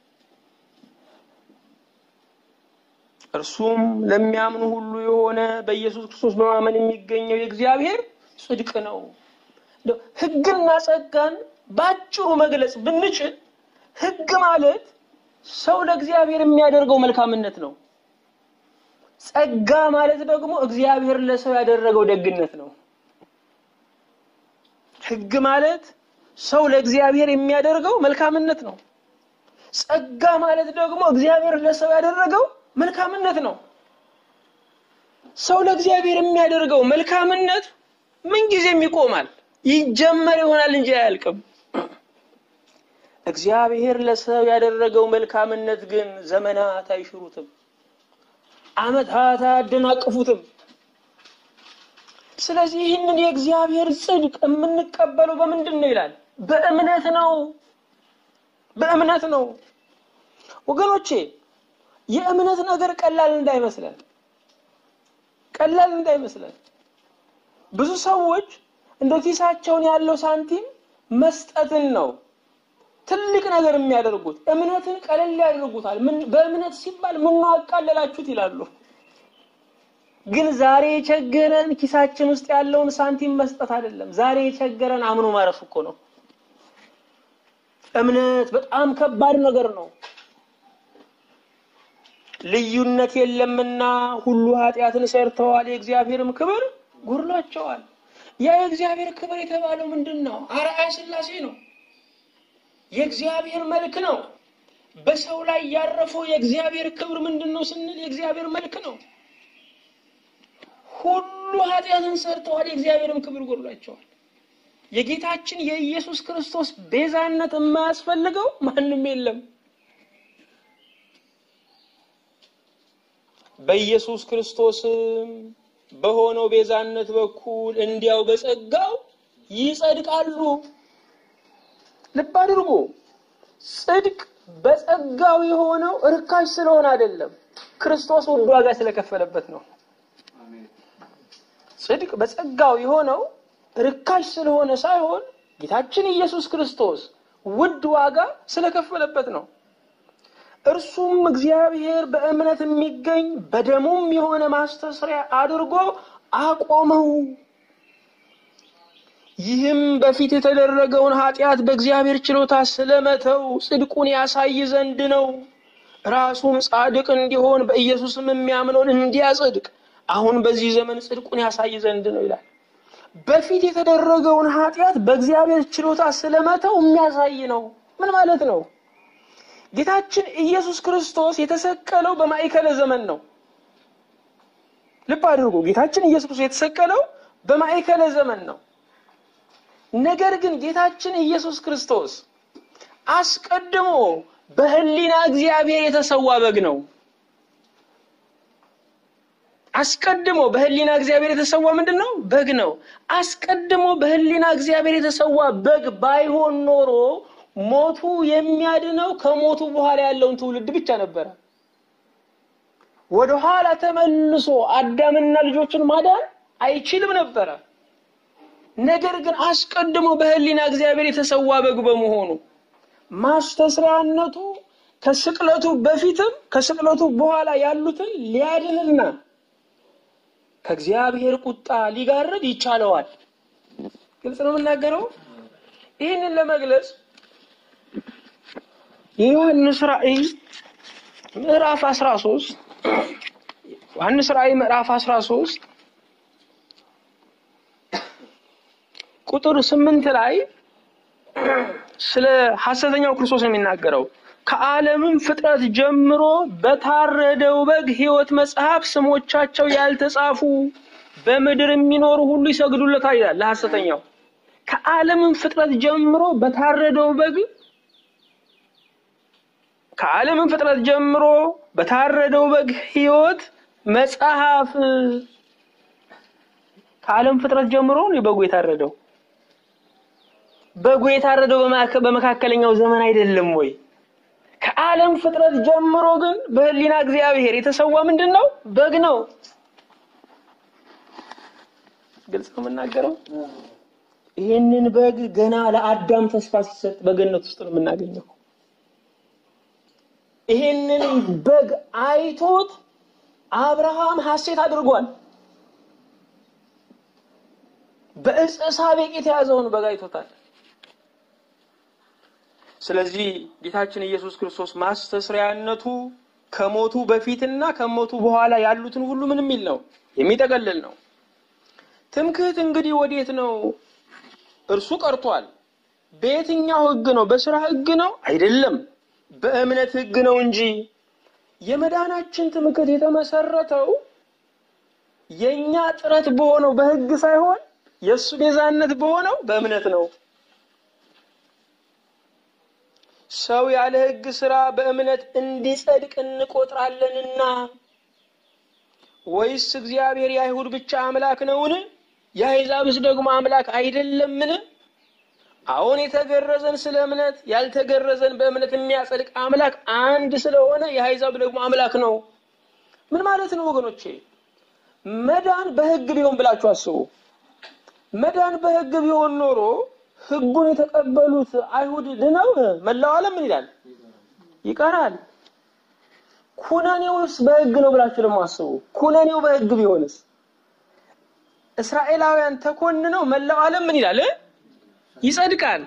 እርሱም ለሚያምኑ ሁሉ የሆነ በኢየሱስ ክርስቶስ በማመን የሚገኘው የእግዚአብሔር ጽድቅ ነው። ሕግና ጸጋን ባጭሩ መግለጽ ብንችል ሕግ ማለት ሰው ለእግዚአብሔር የሚያደርገው መልካምነት ነው። ጸጋ ማለት ደግሞ እግዚአብሔር ለሰው ያደረገው ደግነት ነው። ሕግ ማለት ሰው ለእግዚአብሔር የሚያደርገው መልካምነት ነው። ጸጋ ማለት ደግሞ እግዚአብሔር ለሰው ያደረገው መልካምነት ነው። ሰው ለእግዚአብሔር የሚያደርገው መልካምነት ምንጊዜም ይቆማል፣ ይጀመር ይሆናል እንጂ አያልቅም። እግዚአብሔር ለሰው ያደረገው መልካምነት ግን ዘመናት አይሽሩትም፣ ዓመታት አያደናቅፉትም። ስለዚህ ይህንን የእግዚአብሔር ጽድቅ የምንቀበለው በምንድን ነው ይላል? በእምነት ነው። በእምነት ነው ወገኖቼ። የእምነት ነገር ቀላል እንዳይመስለን፣ ቀላል እንዳይመስለን። ብዙ ሰዎች እንደ ኪሳቸውን ያለው ሳንቲም መስጠትን ነው ትልቅ ነገር የሚያደርጉት። እምነትን ቀለል ያደርጉታል። በእምነት ሲባል ምን አቃለላችሁት ይላሉ። ግን ዛሬ የቸገረን ኪሳችን ውስጥ ያለውን ሳንቲም መስጠት አይደለም። ዛሬ የቸገረን አምኖ ማረፍ እኮ ነው። እምነት በጣም ከባድ ነገር ነው። ልዩነት የለምና ሁሉ ኃጢአትን ሰርተዋል፣ የእግዚአብሔርም ክብር ጎድሏቸዋል። ያ የእግዚአብሔር ክብር የተባለው ምንድን ነው? አርአያ ሥላሴ ነው። የእግዚአብሔር መልክ ነው። በሰው ላይ ያረፈው የእግዚአብሔር ክብር ምንድን ነው ስንል የእግዚአብሔር መልክ ነው። ሁሉ ኃጢአትን ሰርተዋል፣ የእግዚአብሔርም ክብር ጎድሏቸዋል። የጌታችን የኢየሱስ ክርስቶስ ቤዛነት የማያስፈልገው ማንም የለም። በኢየሱስ ክርስቶስም በሆነው ቤዛነት በኩል እንዲያው በጸጋው ይጸድቃሉ። ልብ አድርጎ ጽድቅ በጸጋው የሆነው ርካሽ ስለሆነ አይደለም፣ ክርስቶስ ውድ ዋጋ ስለከፈለበት ነው። ጽድቅ በጸጋው የሆነው ርካሽ ስለሆነ ሳይሆን ጌታችን ኢየሱስ ክርስቶስ ውድ ዋጋ ስለከፈለበት ነው። እርሱም እግዚአብሔር በእምነት የሚገኝ በደሙም የሆነ ማስተስሪያ አድርጎ አቆመው። ይህም በፊት የተደረገውን ኃጢአት በእግዚአብሔር ችሎታ ስለመተው ጽድቁን ያሳይ ዘንድ ነው። ራሱም ጻድቅ እንዲሆን በኢየሱስም የሚያምነውን እንዲያጸድቅ አሁን በዚህ ዘመን ጽድቁን ያሳይ ዘንድ ነው ይላል። በፊት የተደረገውን ኃጢአት በእግዚአብሔር ችሎታ ስለመተው የሚያሳይ ነው። ምን ማለት ነው? ጌታችን ኢየሱስ ክርስቶስ የተሰቀለው በማዕከለ ዘመን ነው። ልብ አድርጉ። ጌታችን ኢየሱስ ክርስቶስ የተሰቀለው በማዕከለ ዘመን ነው። ነገር ግን ጌታችን ኢየሱስ ክርስቶስ አስቀድሞ በሕሊና እግዚአብሔር የተሰዋ በግ ነው። አስቀድሞ በሕሊና እግዚአብሔር የተሰዋ ምንድን ነው? በግ ነው። አስቀድሞ በሕሊና እግዚአብሔር የተሰዋ በግ ባይሆን ኖሮ ሞቱ የሚያድነው ከሞቱ በኋላ ያለውን ትውልድ ብቻ ነበረ። ወደ ኋላ ተመልሶ አዳምና ልጆችን ማዳን አይችልም ነበረ። ነገር ግን አስቀድሞ በሕሊና እግዚአብሔር የተሰዋ በግ በመሆኑ ማስተስሪያነቱ ከስቅለቱ በፊትም ከስቅለቱ በኋላ ያሉትን ሊያድንና ከእግዚአብሔር ቁጣ ሊጋርድ ይቻለዋል። ግልጽ ነው የምናገረው። ይህንን ለመግለጽ የዮሐንስ ራእይ ምዕራፍ 13 ዮሐንስ ራእይ ምዕራፍ 13 ቁጥር ስምንት ላይ ስለ ሐሰተኛው ክርስቶስ ነው የሚናገረው። ከዓለምም ፍጥረት ጀምሮ በታረደው በግ ሕይወት መጽሐፍ ስሞቻቸው ያልተጻፉ በምድር የሚኖሩ ሁሉ ይሰግዱለታል ይላል። ለሐሰተኛው ከዓለምም ፍጥረት ጀምሮ በታረደው በግ ከዓለምም ፍጥረት ጀምሮ በታረደው በግ ሕይወት መጽሐፍ ከዓለም ፍጥረት ጀምሮ ነው በጉ የታረደው። በጉ የታረደው በመካከለኛው ዘመን አይደለም ወይ? ከዓለም ፍጥረት ጀምሮ ግን በሕሊና እግዚአብሔር የተሰዋ ምንድን ነው? በግ ነው። ግልጽ ነው የምናገረው። ይህንን በግ ገና ለአዳም ተስፋ ሲሰጥ በገነት ውስጥ ነው የምናገኘው። ይህንን በግ አይቶት አብርሃም ሐሴት አድርጓል። በዕፀ ሳቤቅ የተያዘውን በግ አይቶታል። ስለዚህ ጌታችን ኢየሱስ ክርስቶስ ማስተስሪያነቱ ከሞቱ በፊትና ከሞቱ በኋላ ያሉትን ሁሉ ምን የሚል ነው? የሚጠቀልል ነው። ትምክህት እንግዲህ ወዴት ነው? እርሱ ቀርቷል። በየትኛው ሕግ ነው? በስራ ሕግ ነው? አይደለም፣ በእምነት ሕግ ነው እንጂ የመዳናችን ትምክህት የተመሰረተው የኛ ጥረት በሆነው በሕግ ሳይሆን የእሱ ቤዛነት በሆነው በእምነት ነው። ሰው ያለ ሕግ ስራ በእምነት እንዲጸድቅ እንቆጥራለንና ወይስ እግዚአብሔር የአይሁድ ብቻ አምላክ ነውን? የአሕዛብስ ደግሞ አምላክ አይደለምን? አሁን የተገረዘን ስለ እምነት ያልተገረዘን በእምነት የሚያጸድቅ አምላክ አንድ ስለሆነ የአሕዛብ ደግሞ አምላክ ነው። ምን ማለት ነው ወገኖቼ? መዳን በሕግ ቢሆን ብላችሁ አስቡ። መዳን በሕግ ቢሆን ኖሮ ሕጉን የተቀበሉት አይሁድ ድነው መላው ዓለም ምን ይላል? ይቀራል። ኩነኔውስ በሕግ ነው ብላችሁ ደግሞ አስቡ። ኩነኔው በሕግ ቢሆንስ እስራኤላውያን ተኮንነው መላው ዓለም ምን ይላል? ይጸድቃል።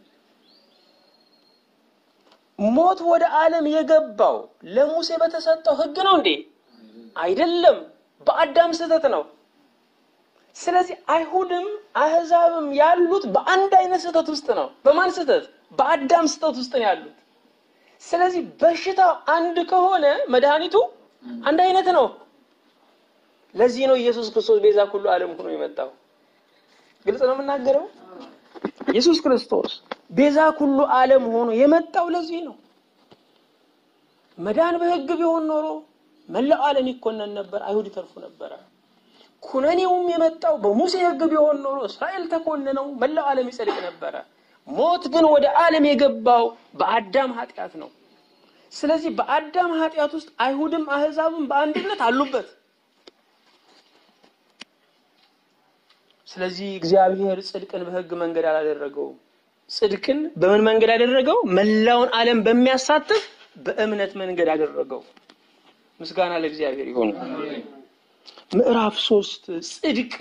ሞት ወደ ዓለም የገባው ለሙሴ በተሰጠው ሕግ ነው እንዴ? አይደለም፣ በአዳም ስህተት ነው። ስለዚህ አይሁድም አህዛብም ያሉት በአንድ አይነት ስህተት ውስጥ ነው። በማን ስህተት? በአዳም ስህተት ውስጥ ነው ያሉት። ስለዚህ በሽታው አንድ ከሆነ መድኃኒቱ አንድ አይነት ነው። ለዚህ ነው ኢየሱስ ክርስቶስ ቤዛ ኩሉ ዓለም ሆኖ የመጣው። ግልጽ ነው የምናገረው። ኢየሱስ ክርስቶስ ቤዛ ኩሉ ዓለም ሆኖ የመጣው ለዚህ ነው። መዳን በሕግ ቢሆን ኖሮ መላው ዓለም ይኮነን ነበር፣ አይሁድ ይተርፉ ነበረ። ኩነኔውም የመጣው በሙሴ ሕግ ቢሆን ኖሮ እስራኤል ተኮንነው መላው ዓለም ይጸድቅ ነበረ። ሞት ግን ወደ ዓለም የገባው በአዳም ኃጢአት ነው። ስለዚህ በአዳም ኃጢአት ውስጥ አይሁድም አህዛብም በአንድነት አሉበት። ስለዚህ እግዚአብሔር ጽድቅን በሕግ መንገድ አላደረገውም። ጽድቅን በምን መንገድ አደረገው? መላውን ዓለም በሚያሳትፍ በእምነት መንገድ አደረገው። ምስጋና ለእግዚአብሔር ይሁን። ምዕራፍ ሶስት ጽድቅ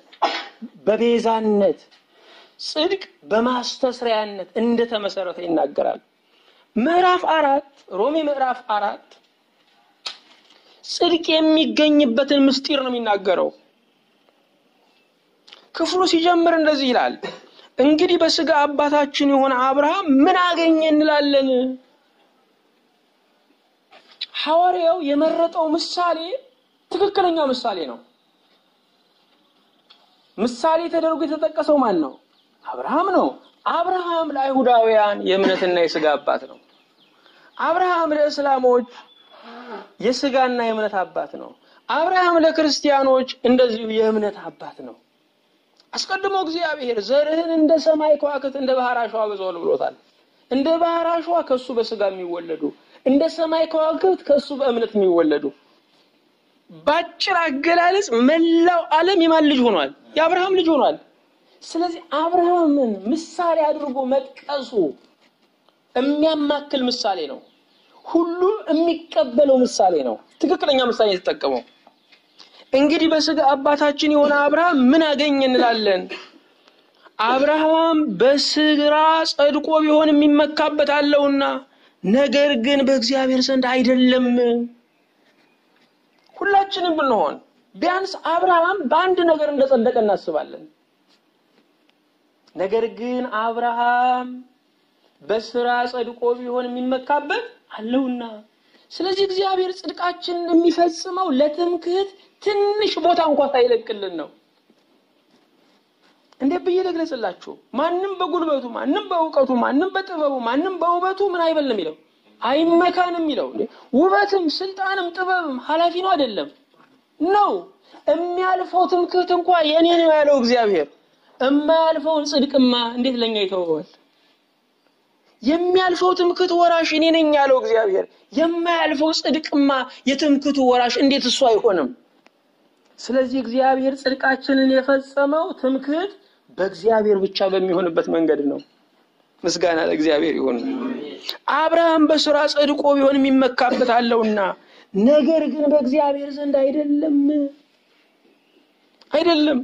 በቤዛነት ጽድቅ በማስተስሪያነት እንደተመሰረተ ይናገራል። ምዕራፍ አራት ሮሜ ምዕራፍ አራት ጽድቅ የሚገኝበትን ምስጢር ነው የሚናገረው። ክፍሉ ሲጀምር እንደዚህ ይላል፣ እንግዲህ በስጋ አባታችን የሆነ አብርሃም ምን አገኘ እንላለን? ሐዋርያው የመረጠው ምሳሌ ትክክለኛ ምሳሌ ነው። ምሳሌ ተደርጎ የተጠቀሰው ማን ነው? አብርሃም ነው። አብርሃም ለአይሁዳውያን የእምነትና የስጋ አባት ነው። አብርሃም ለእስላሞች የስጋና የእምነት አባት ነው። አብርሃም ለክርስቲያኖች እንደዚሁ የእምነት አባት ነው። አስቀድሞ እግዚአብሔር ዘርህን እንደ ሰማይ ከዋክብት እንደ ባህር አሸዋ አበዛዋለሁ ብሎታል። እንደ ባህር አሸዋ ከሱ በስጋ የሚወለዱ እንደ ሰማይ ከዋክብት ከሱ በእምነት የሚወለዱ በአጭር አገላለጽ መላው ዓለም የማን ልጅ ሆኗል? የአብርሃም ልጅ ሆኗል። ስለዚህ አብርሃምን ምሳሌ አድርጎ መጥቀሱ የሚያማክል ምሳሌ ነው። ሁሉም የሚቀበለው ምሳሌ ነው። ትክክለኛ ምሳሌ የተጠቀመው እንግዲህ በስጋ አባታችን የሆነ አብርሃም ምን አገኘ እንላለን? አብርሃም በስራ ጸድቆ ቢሆን የሚመካበት አለውና፣ ነገር ግን በእግዚአብሔር ዘንድ አይደለም። ሁላችንም ብንሆን ቢያንስ አብርሃም በአንድ ነገር እንደጸደቀ እናስባለን። ነገር ግን አብርሃም በስራ ጸድቆ ቢሆን የሚመካበት አለውና፣ ስለዚህ እግዚአብሔር ጽድቃችንን የሚፈጽመው ለትምክህት ትንሽ ቦታ እንኳ ሳይለቅልን ነው። እንዴት ብዬ ልግለጽላችሁ? ማንም በጉልበቱ፣ ማንም በእውቀቱ፣ ማንም በጥበቡ፣ ማንም በውበቱ ምን አይበልም የሚለው አይመካንም የሚለው ውበትም፣ ስልጣንም፣ ጥበብም ኃላፊ ነው አይደለም ነው። የሚያልፈው ትምክህት እንኳ የኔ ነው ያለው እግዚአብሔር የማያልፈውን ጽድቅማ እንዴት ለኛ ይተወዋል? የሚያልፈው ትምክህት ወራሽ እኔ ነኝ ያለው እግዚአብሔር የማያልፈው ጽድቅማ የትምክህቱ ወራሽ እንዴት እሱ አይሆንም? ስለዚህ እግዚአብሔር ጽድቃችንን የፈጸመው ትምክህት በእግዚአብሔር ብቻ በሚሆንበት መንገድ ነው። ምስጋና ለእግዚአብሔር ይሁን። አብርሃም በስራ ጸድቆ ቢሆን የሚመካበት አለውና፣ ነገር ግን በእግዚአብሔር ዘንድ አይደለም አይደለም።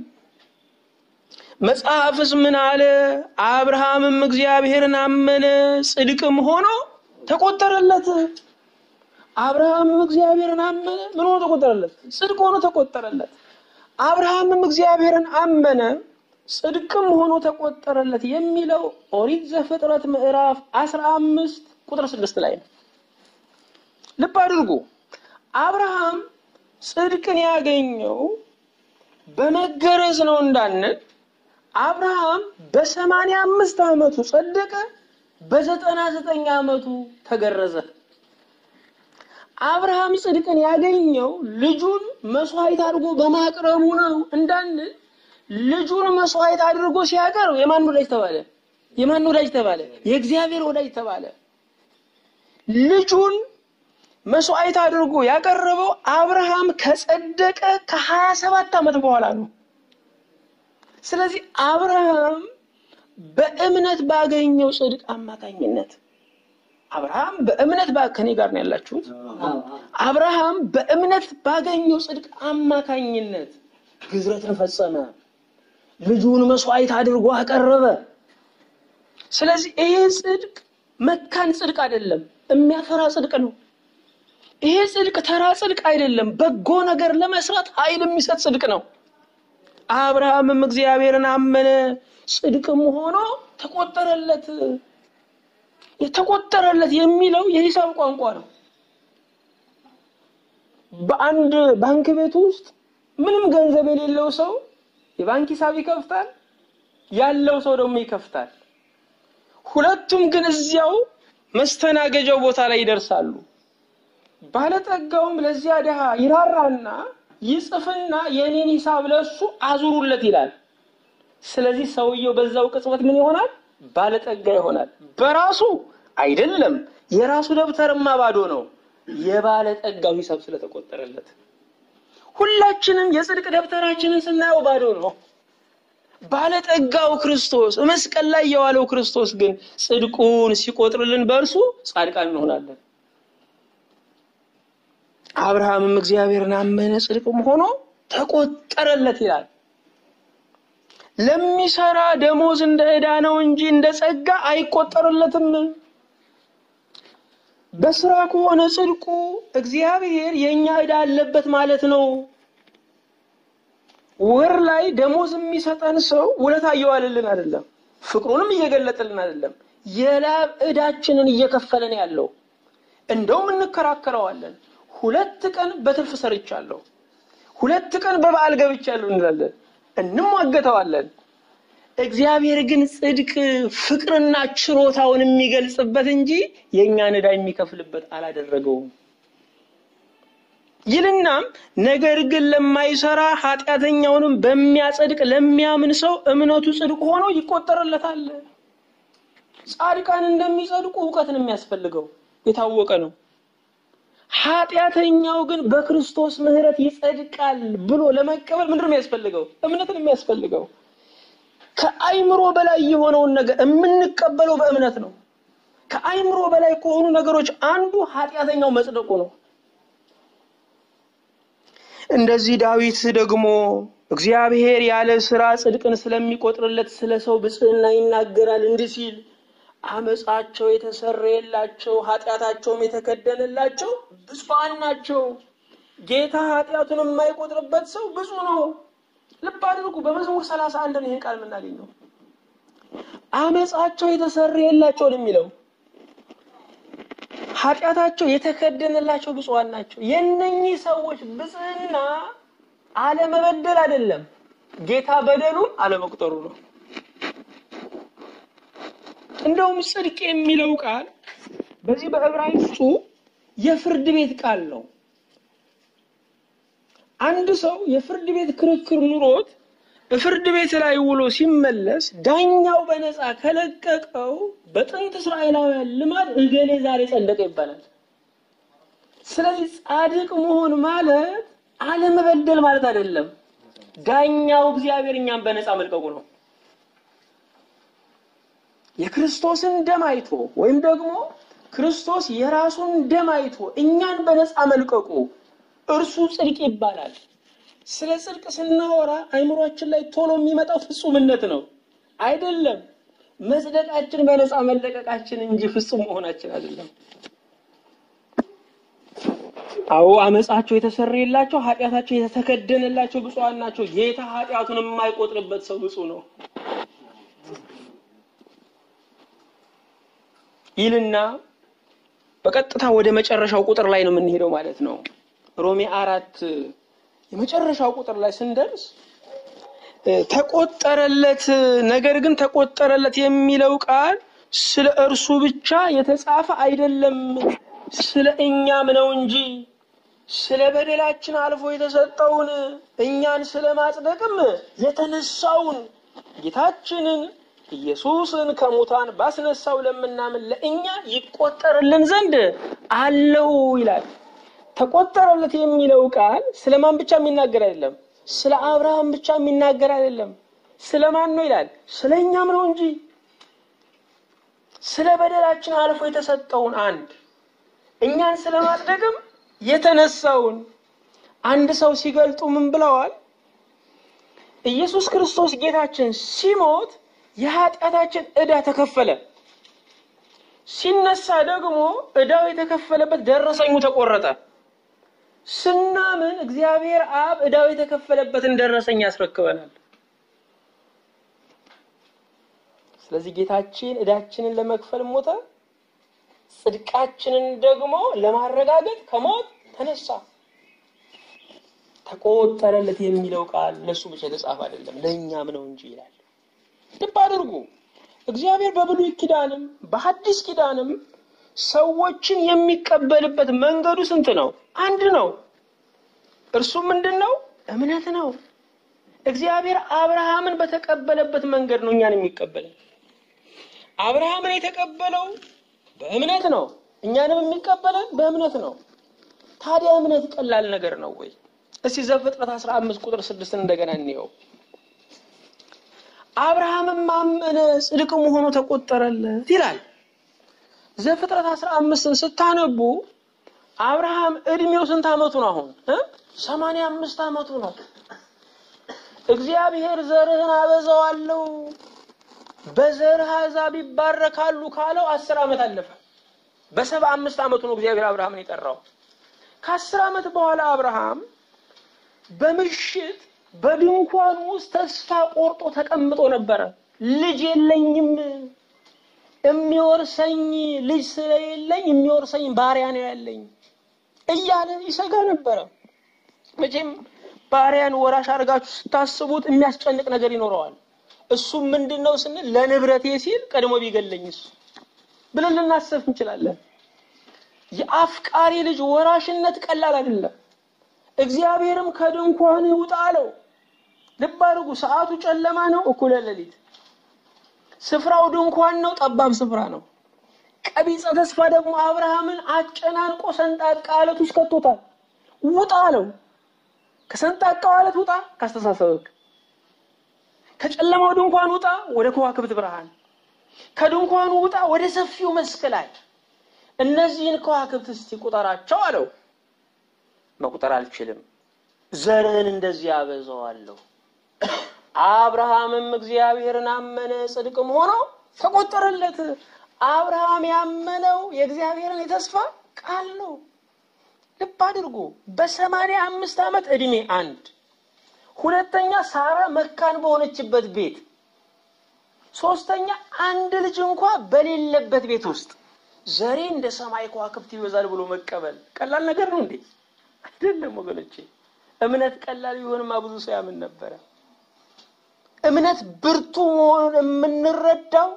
መጽሐፍስ ምን አለ? አብርሃምም እግዚአብሔርን አመነ ጽድቅም ሆኖ ተቆጠረለት። አብርሃምም እግዚአብሔርን አመነ ምን ሆኖ ተቆጠረለት? ጽድቅ ሆኖ ተቆጠረለት። አብርሃምም እግዚአብሔርን አመነ ጽድቅም ሆኖ ተቆጠረለት የሚለው ኦሪት ዘፍጥረት ምዕራፍ አስራ አምስት ቁጥር ስድስት ላይ ነው። ልብ አድርጉ። አብርሃም ጽድቅን ያገኘው በመገረዝ ነው እንዳንል አብርሃም በሰማንያ አምስት ዓመቱ ጸደቀ፣ በዘጠና ዘጠኝ ዓመቱ ተገረዘ። አብርሃም ጽድቅን ያገኘው ልጁን መስዋዕት አድርጎ በማቅረቡ ነው እንዳንል ልጁን መስዋዕት አድርጎ ሲያቀርብ የማን ወዳጅ ተባለ? የማን ወዳጅ ተባለ? የእግዚአብሔር ወዳጅ ተባለ። ልጁን መስዋዕት አድርጎ ያቀረበው አብርሃም ከጸደቀ ከሀያ ሰባት ዓመት በኋላ ነው። ስለዚህ አብርሃም በእምነት ባገኘው ጽድቅ አማካኝነት አብርሃም በእምነት ከኔ ጋር ነው ያላችሁት። አብርሃም በእምነት ባገኘው ጽድቅ አማካኝነት ግዝረትን ፈጸመ፣ ልጁን መስዋዕት አድርጎ አቀረበ። ስለዚህ ይሄ ጽድቅ መካን ጽድቅ አይደለም፣ የሚያፈራ ጽድቅ ነው። ይሄ ጽድቅ ተራ ጽድቅ አይደለም፣ በጎ ነገር ለመስራት ኃይል የሚሰጥ ጽድቅ ነው። አብርሃምም እግዚአብሔርን አመነ፣ ጽድቅም ሆኖ ተቆጠረለት። የተቆጠረለት የሚለው የሂሳብ ቋንቋ ነው። በአንድ ባንክ ቤት ውስጥ ምንም ገንዘብ የሌለው ሰው የባንክ ሂሳብ ይከፍታል፣ ያለው ሰው ደግሞ ይከፍታል። ሁለቱም ግን እዚያው መስተናገጃው ቦታ ላይ ይደርሳሉ። ባለጠጋውም ለዚያ ድሃ ይራራና ይጽፍና የኔን ሂሳብ ለሱ አዙሩለት ይላል። ስለዚህ ሰውየው በዛው ቅጽበት ምን ይሆናል? ባለጠጋ ይሆናል። በራሱ አይደለም፣ የራሱ ደብተርማ ባዶ ነው። የባለጠጋው ሂሳብ ስለተቆጠረለት ሁላችንም የጽድቅ ደብተራችንን ስናየው ባዶ ነው። ባለጠጋው ክርስቶስ መስቀል ላይ የዋለው ክርስቶስ ግን ጽድቁን ሲቆጥርልን በእርሱ ጻድቃን እንሆናለን። አብርሃምም እግዚአብሔርን አመነ ጽድቅም ሆኖ ተቆጠረለት ይላል። ለሚሰራ ደሞዝ እንደ ዕዳ ነው እንጂ እንደ ጸጋ አይቆጠርለትም። በስራ ከሆነ ጽድቁ እግዚአብሔር የእኛ ዕዳ አለበት ማለት ነው። ወር ላይ ደሞዝ የሚሰጠን ሰው ውለታ እየዋለልን አይደለም፣ ፍቅሩንም እየገለጠልን አይደለም። የላብ ዕዳችንን እየከፈለን ያለው እንደውም እንከራከረዋለን። ሁለት ቀን በትርፍ ሰርቻለሁ፣ ሁለት ቀን በበዓል ገብቻለሁ እንላለን፣ እንሟገተዋለን። እግዚአብሔር ግን ጽድቅ ፍቅርና ችሮታውን የሚገልጽበት እንጂ የእኛን ዕዳ የሚከፍልበት አላደረገውም። ይልናም ነገር ግን ለማይሰራ ኃጢአተኛውንም በሚያጸድቅ ለሚያምን ሰው እምነቱ ጽድቅ ሆኖ ይቆጠርለታል። ጻድቃን እንደሚጸድቁ እውቀትን የሚያስፈልገው የታወቀ ነው። ኃጢአተኛው ግን በክርስቶስ ምሕረት ይጸድቃል ብሎ ለመቀበል ምንድን ነው የሚያስፈልገው? እምነትን የሚያስፈልገው ከአይምሮ በላይ የሆነውን ነገር የምንቀበለው በእምነት ነው። ከአይምሮ በላይ ከሆኑ ነገሮች አንዱ ኃጢአተኛው መጽደቁ ነው። እንደዚህ ዳዊት ደግሞ እግዚአብሔር ያለ ስራ ጽድቅን ስለሚቆጥርለት ስለ ሰው ብጽዕና ይናገራል እንዲህ ሲል አመፃቸው የተሰረየላቸው ኃጢአታቸውም የተከደነላቸው ብፁዓን ናቸው። ጌታ ኃጢአቱን የማይቆጥርበት ሰው ብፁዕ ነው። ልብ አድርጉ። በመዝሙር ሰላሳ አንድ ነው ይህን ቃል የምናገኘው። አመፃቸው የተሰረየላቸው ነው የሚለው ኃጢአታቸው የተከደነላቸው ብፁዓን ናቸው። የእነኚህ ሰዎች ብጽዕና አለመበደል አይደለም፣ ጌታ በደሉን አለመቁጠሩ ነው። እንደውም ጽድቅ የሚለው ቃል በዚህ በዕብራይስጡ የፍርድ ቤት ቃል ነው። አንድ ሰው የፍርድ ቤት ክርክር ኑሮት በፍርድ ቤት ላይ ውሎ ሲመለስ ዳኛው በነፃ ከለቀቀው በጥንት እስራኤላውያን ልማድ እገሌ ዛሬ ጸደቀ ይባላል። ስለዚህ ጻድቅ መሆን ማለት አለመበደል ማለት አይደለም። ዳኛው እግዚአብሔር እኛን በነፃ መልቀቁ ነው። የክርስቶስን ደም አይቶ ወይም ደግሞ ክርስቶስ የራሱን ደም አይቶ እኛን በነፃ መልቀቁ እርሱ ጽድቅ ይባላል። ስለ ጽድቅ ስናወራ አይምሯችን ላይ ቶሎ የሚመጣው ፍጹምነት ነው አይደለም። መጽደቃችን በነፃ መለቀቃችን እንጂ ፍጹም መሆናችን አይደለም። አዎ አመፃቸው የተሰረየላቸው ኃጢአታቸው የተከደነላቸው ብፁዓን ናቸው። ጌታ ኃጢአቱን የማይቆጥርበት ሰው ብፁዕ ነው ይልና በቀጥታ ወደ መጨረሻው ቁጥር ላይ ነው የምንሄደው ማለት ነው። ሮሜ አራት የመጨረሻው ቁጥር ላይ ስንደርስ ተቆጠረለት። ነገር ግን ተቆጠረለት የሚለው ቃል ስለ እርሱ ብቻ የተጻፈ አይደለም፣ ስለ እኛም ነው እንጂ ስለ በደላችን አልፎ የተሰጠውን እኛን ስለ ማጽደቅም የተነሳውን ጌታችንን ኢየሱስን ከሙታን ባስነሳው ለምናምን ለእኛ ይቆጠርልን ዘንድ አለው ይላል። ተቆጠረለት የሚለው ቃል ስለማን ብቻ የሚናገር አይደለም፣ ስለ አብርሃም ብቻ የሚናገር አይደለም። ስለማን ነው ይላል? ስለ እኛም ነው እንጂ ስለ በደላችን አልፎ የተሰጠውን አንድ እኛን ስለማጽደቅም የተነሳውን አንድ ሰው ሲገልጡ ምን ብለዋል? ኢየሱስ ክርስቶስ ጌታችን ሲሞት የኃጢአታችን ዕዳ ተከፈለ። ሲነሳ ደግሞ ዕዳው የተከፈለበት ደረሰኙ ተቆረጠ። ስናምን እግዚአብሔር አብ ዕዳው የተከፈለበትን ደረሰኝ ያስረክበናል። ስለዚህ ጌታችን ዕዳችንን ለመክፈል ሞተ፣ ጽድቃችንን ደግሞ ለማረጋገጥ ከሞት ተነሳ። ተቆጠረለት የሚለው ቃል ለሱ ብቻ የተጻፈ አይደለም፣ ለእኛም ነው እንጂ ይላል። ልብ አድርጉ። እግዚአብሔር በብሉይ ኪዳንም በሐዲስ ኪዳንም ሰዎችን የሚቀበልበት መንገዱ ስንት ነው? አንድ ነው። እርሱም ምንድን ነው? እምነት ነው። እግዚአብሔር አብርሃምን በተቀበለበት መንገድ ነው እኛን የሚቀበለን። አብርሃምን የተቀበለው በእምነት ነው። እኛንም የሚቀበለን በእምነት ነው። ታዲያ እምነት ቀላል ነገር ነው ወይ? እስቲ ዘፍጥረት 15 ቁጥር 6 እንደገና እንየው። አብርሃምም አመነ ጽድቅም ሆኖ ተቆጠረለት ይላል። ዘፍጥረት 15ን ስታነቡ አብርሃም እድሜው ስንት ዓመቱ ነው? አሁን እ 85 ዓመቱ ነው። እግዚአብሔር ዘርህን አበዛዋለሁ በዘርህ አሕዛብ ይባረካሉ ካለው አስር ዓመት አለፈ። በሰባ አምስት ዓመቱ ነው እግዚአብሔር አብርሃምን የጠራው። ከአስር ዓመት በኋላ አብርሃም በምሽት በድንኳን ውስጥ ተስፋ ቆርጦ ተቀምጦ ነበረ። ልጅ የለኝም፣ የሚወርሰኝ ልጅ ስለሌለኝ የሚወርሰኝ ባሪያ ነው ያለኝ እያለ ይሰጋ ነበረ። መቼም ባሪያን ወራሽ አድርጋችሁ ስታስቡት የሚያስጨንቅ ነገር ይኖረዋል። እሱም ምንድን ነው ስንል ለንብረቴ ሲል ቀድሞ ቢገለኝ እሱ ብለን ልናስብ እንችላለን። የአፍቃሪ ልጅ ወራሽነት ቀላል አይደለም። እግዚአብሔርም ከድንኳን ውጣ አለው። ልብ አድርጉ፣ ሰዓቱ ጨለማ ነው፣ እኩለ ሌሊት። ስፍራው ድንኳን ነው፣ ጠባብ ስፍራ ነው። ቀቢጸ ተስፋ ደግሞ አብርሃምን አጨናንቆ ሰንጣቃ አለት ውስጥ ከቶታል። ውጣ አለው። ከሰንጣቃው አለት ውጣ፣ ካስተሳሰብክ ከጨለማው ድንኳን ውጣ ወደ ከዋክብት ብርሃን፣ ከድንኳኑ ውጣ ወደ ሰፊው መስክ ላይ። እነዚህን ከዋክብት እስቲ ቁጠራቸው አለው። መቁጠር አልችልም፣ ዘርህን እንደዚህ አበዛዋለሁ። አብርሃምም እግዚአብሔርን አመነ፣ ጽድቅም ሆኖ ተቆጠረለት። አብርሃም ያመነው የእግዚአብሔርን የተስፋ ቃል ነው። ልብ አድርጉ። በሰማንያ አምስት ዓመት ዕድሜ አንድ ሁለተኛ ሳራ መካን በሆነችበት ቤት፣ ሶስተኛ አንድ ልጅ እንኳ በሌለበት ቤት ውስጥ ዘሬ እንደ ሰማይ ከዋክብት ይበዛል ብሎ መቀበል ቀላል ነገር ነው እንዴ? አይደለም ወገኖቼ። እምነት ቀላል ቢሆንማ ብዙ ሰው ያምን ነበረ። እምነት ብርቱ መሆኑን የምንረዳው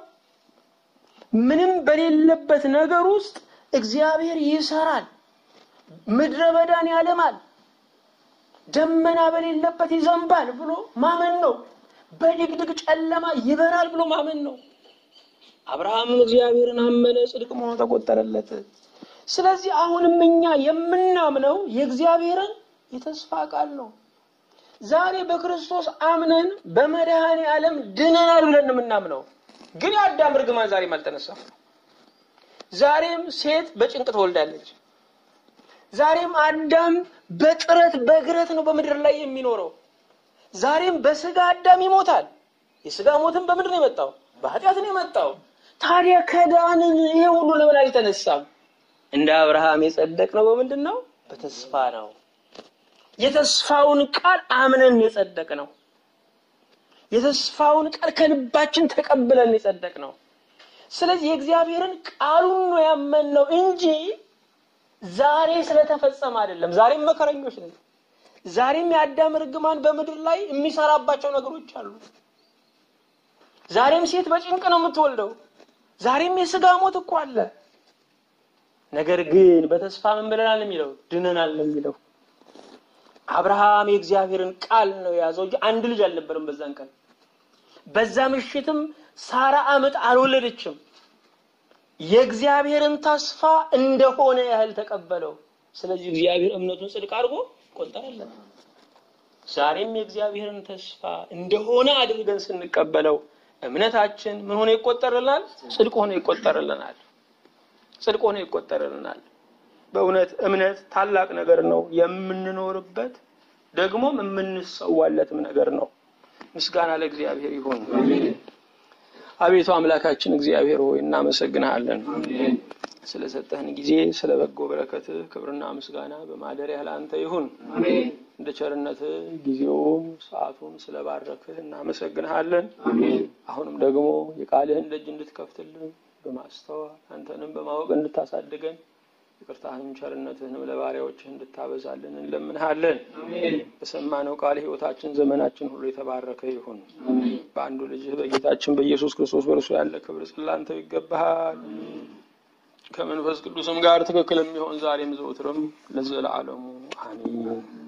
ምንም በሌለበት ነገር ውስጥ እግዚአብሔር ይሰራል፣ ምድረ በዳን ያለማል ደመና በሌለበት ይዘንባል ብሎ ማመን ነው። በድቅድቅ ጨለማ ይበራል ብሎ ማመን ነው። አብርሃምም እግዚአብሔርን አመነ፣ ጽድቅ መሆኑ ተቆጠረለት። ስለዚህ አሁንም እኛ የምናምነው የእግዚአብሔርን የተስፋ ቃል ነው። ዛሬ በክርስቶስ አምነን በመድኃኔ ዓለም ድነናል ብለን የምናምነው ግን የአዳም እርግማን ዛሬም አልተነሳም። ዛሬም ሴት በጭንቅ ትወልዳለች። ዛሬም አዳም በጥረት በግረት ነው በምድር ላይ የሚኖረው። ዛሬም በስጋ አዳም ይሞታል። የስጋ ሞትም በምድር ነው የመጣው፣ በኃጢአት ነው የመጣው። ታዲያ ከዳንን ይሄ ሁሉ ለምን አልተነሳም? እንደ አብርሃም የጸደቅ ነው በምንድን ነው? በተስፋ ነው። የተስፋውን ቃል አምነን የጸደቅ ነው። የተስፋውን ቃል ከልባችን ተቀብለን የጸደቅ ነው። ስለዚህ የእግዚአብሔርን ቃሉን ነው ያመንነው እንጂ ዛሬ ስለተፈጸመ አይደለም። ዛሬም መከረኞች ነን። ዛሬም የአዳም እርግማን በምድር ላይ የሚሰራባቸው ነገሮች አሉ። ዛሬም ሴት በጭንቅ ነው የምትወልደው። ዛሬም የስጋ ሞት እኮ አለ። ነገር ግን በተስፋ ምን ብለናል የሚለው ድነናል የሚለው አብርሃም የእግዚአብሔርን ቃል ነው የያዘው እንጂ አንድ ልጅ አልነበረም በዛን ቀን። በዛ ምሽትም ሳራ አመጥ አልወለደችም። የእግዚአብሔርን ተስፋ እንደሆነ ያህል ተቀበለው። ስለዚህ እግዚአብሔር እምነቱን ጽድቅ አድርጎ ቆጠረለት። ዛሬም የእግዚአብሔርን ተስፋ እንደሆነ አድርገን ስንቀበለው እምነታችን ምን ሆነ ይቆጠርልናል? ጽድቅ ሆነ ይቆጠርልናል። ጽድቅ ሆነ ይቆጠርልናል። በእውነት እምነት ታላቅ ነገር ነው። የምንኖርበት ደግሞም የምንሰዋለትም ነገር ነው። ምስጋና ለእግዚአብሔር ይሁን። አቤቱ አምላካችን እግዚአብሔር ሆይ እናመሰግንሃለን ስለሰጠህን ጊዜ፣ ስለ በጎ በረከትህ ክብርና ምስጋና በማደሪያህ ለአንተ ይሁን። እንደ ቸርነትህ ጊዜውን ሰዓቱን ስለባረክህ እናመሰግንሃለን። አሁንም ደግሞ የቃልህን ደጅ እንድትከፍትልን በማስተዋል አንተንም በማወቅ እንድታሳድገን ይቅርታህን ቸርነትህንም ለባሪያዎችህ እንድታበዛልን እንለምንሃለን። በሰማነው ቃል ሕይወታችን ዘመናችን ሁሉ የተባረከ ይሁን። በአንዱ ልጅህ በጌታችን በኢየሱስ ክርስቶስ በእርሱ ያለ ክብር ጽላንተው ይገባሃል። ከመንፈስ ቅዱስም ጋር ትክክል የሚሆን ዛሬም ዘውትርም ለዘላለሙ አሜን።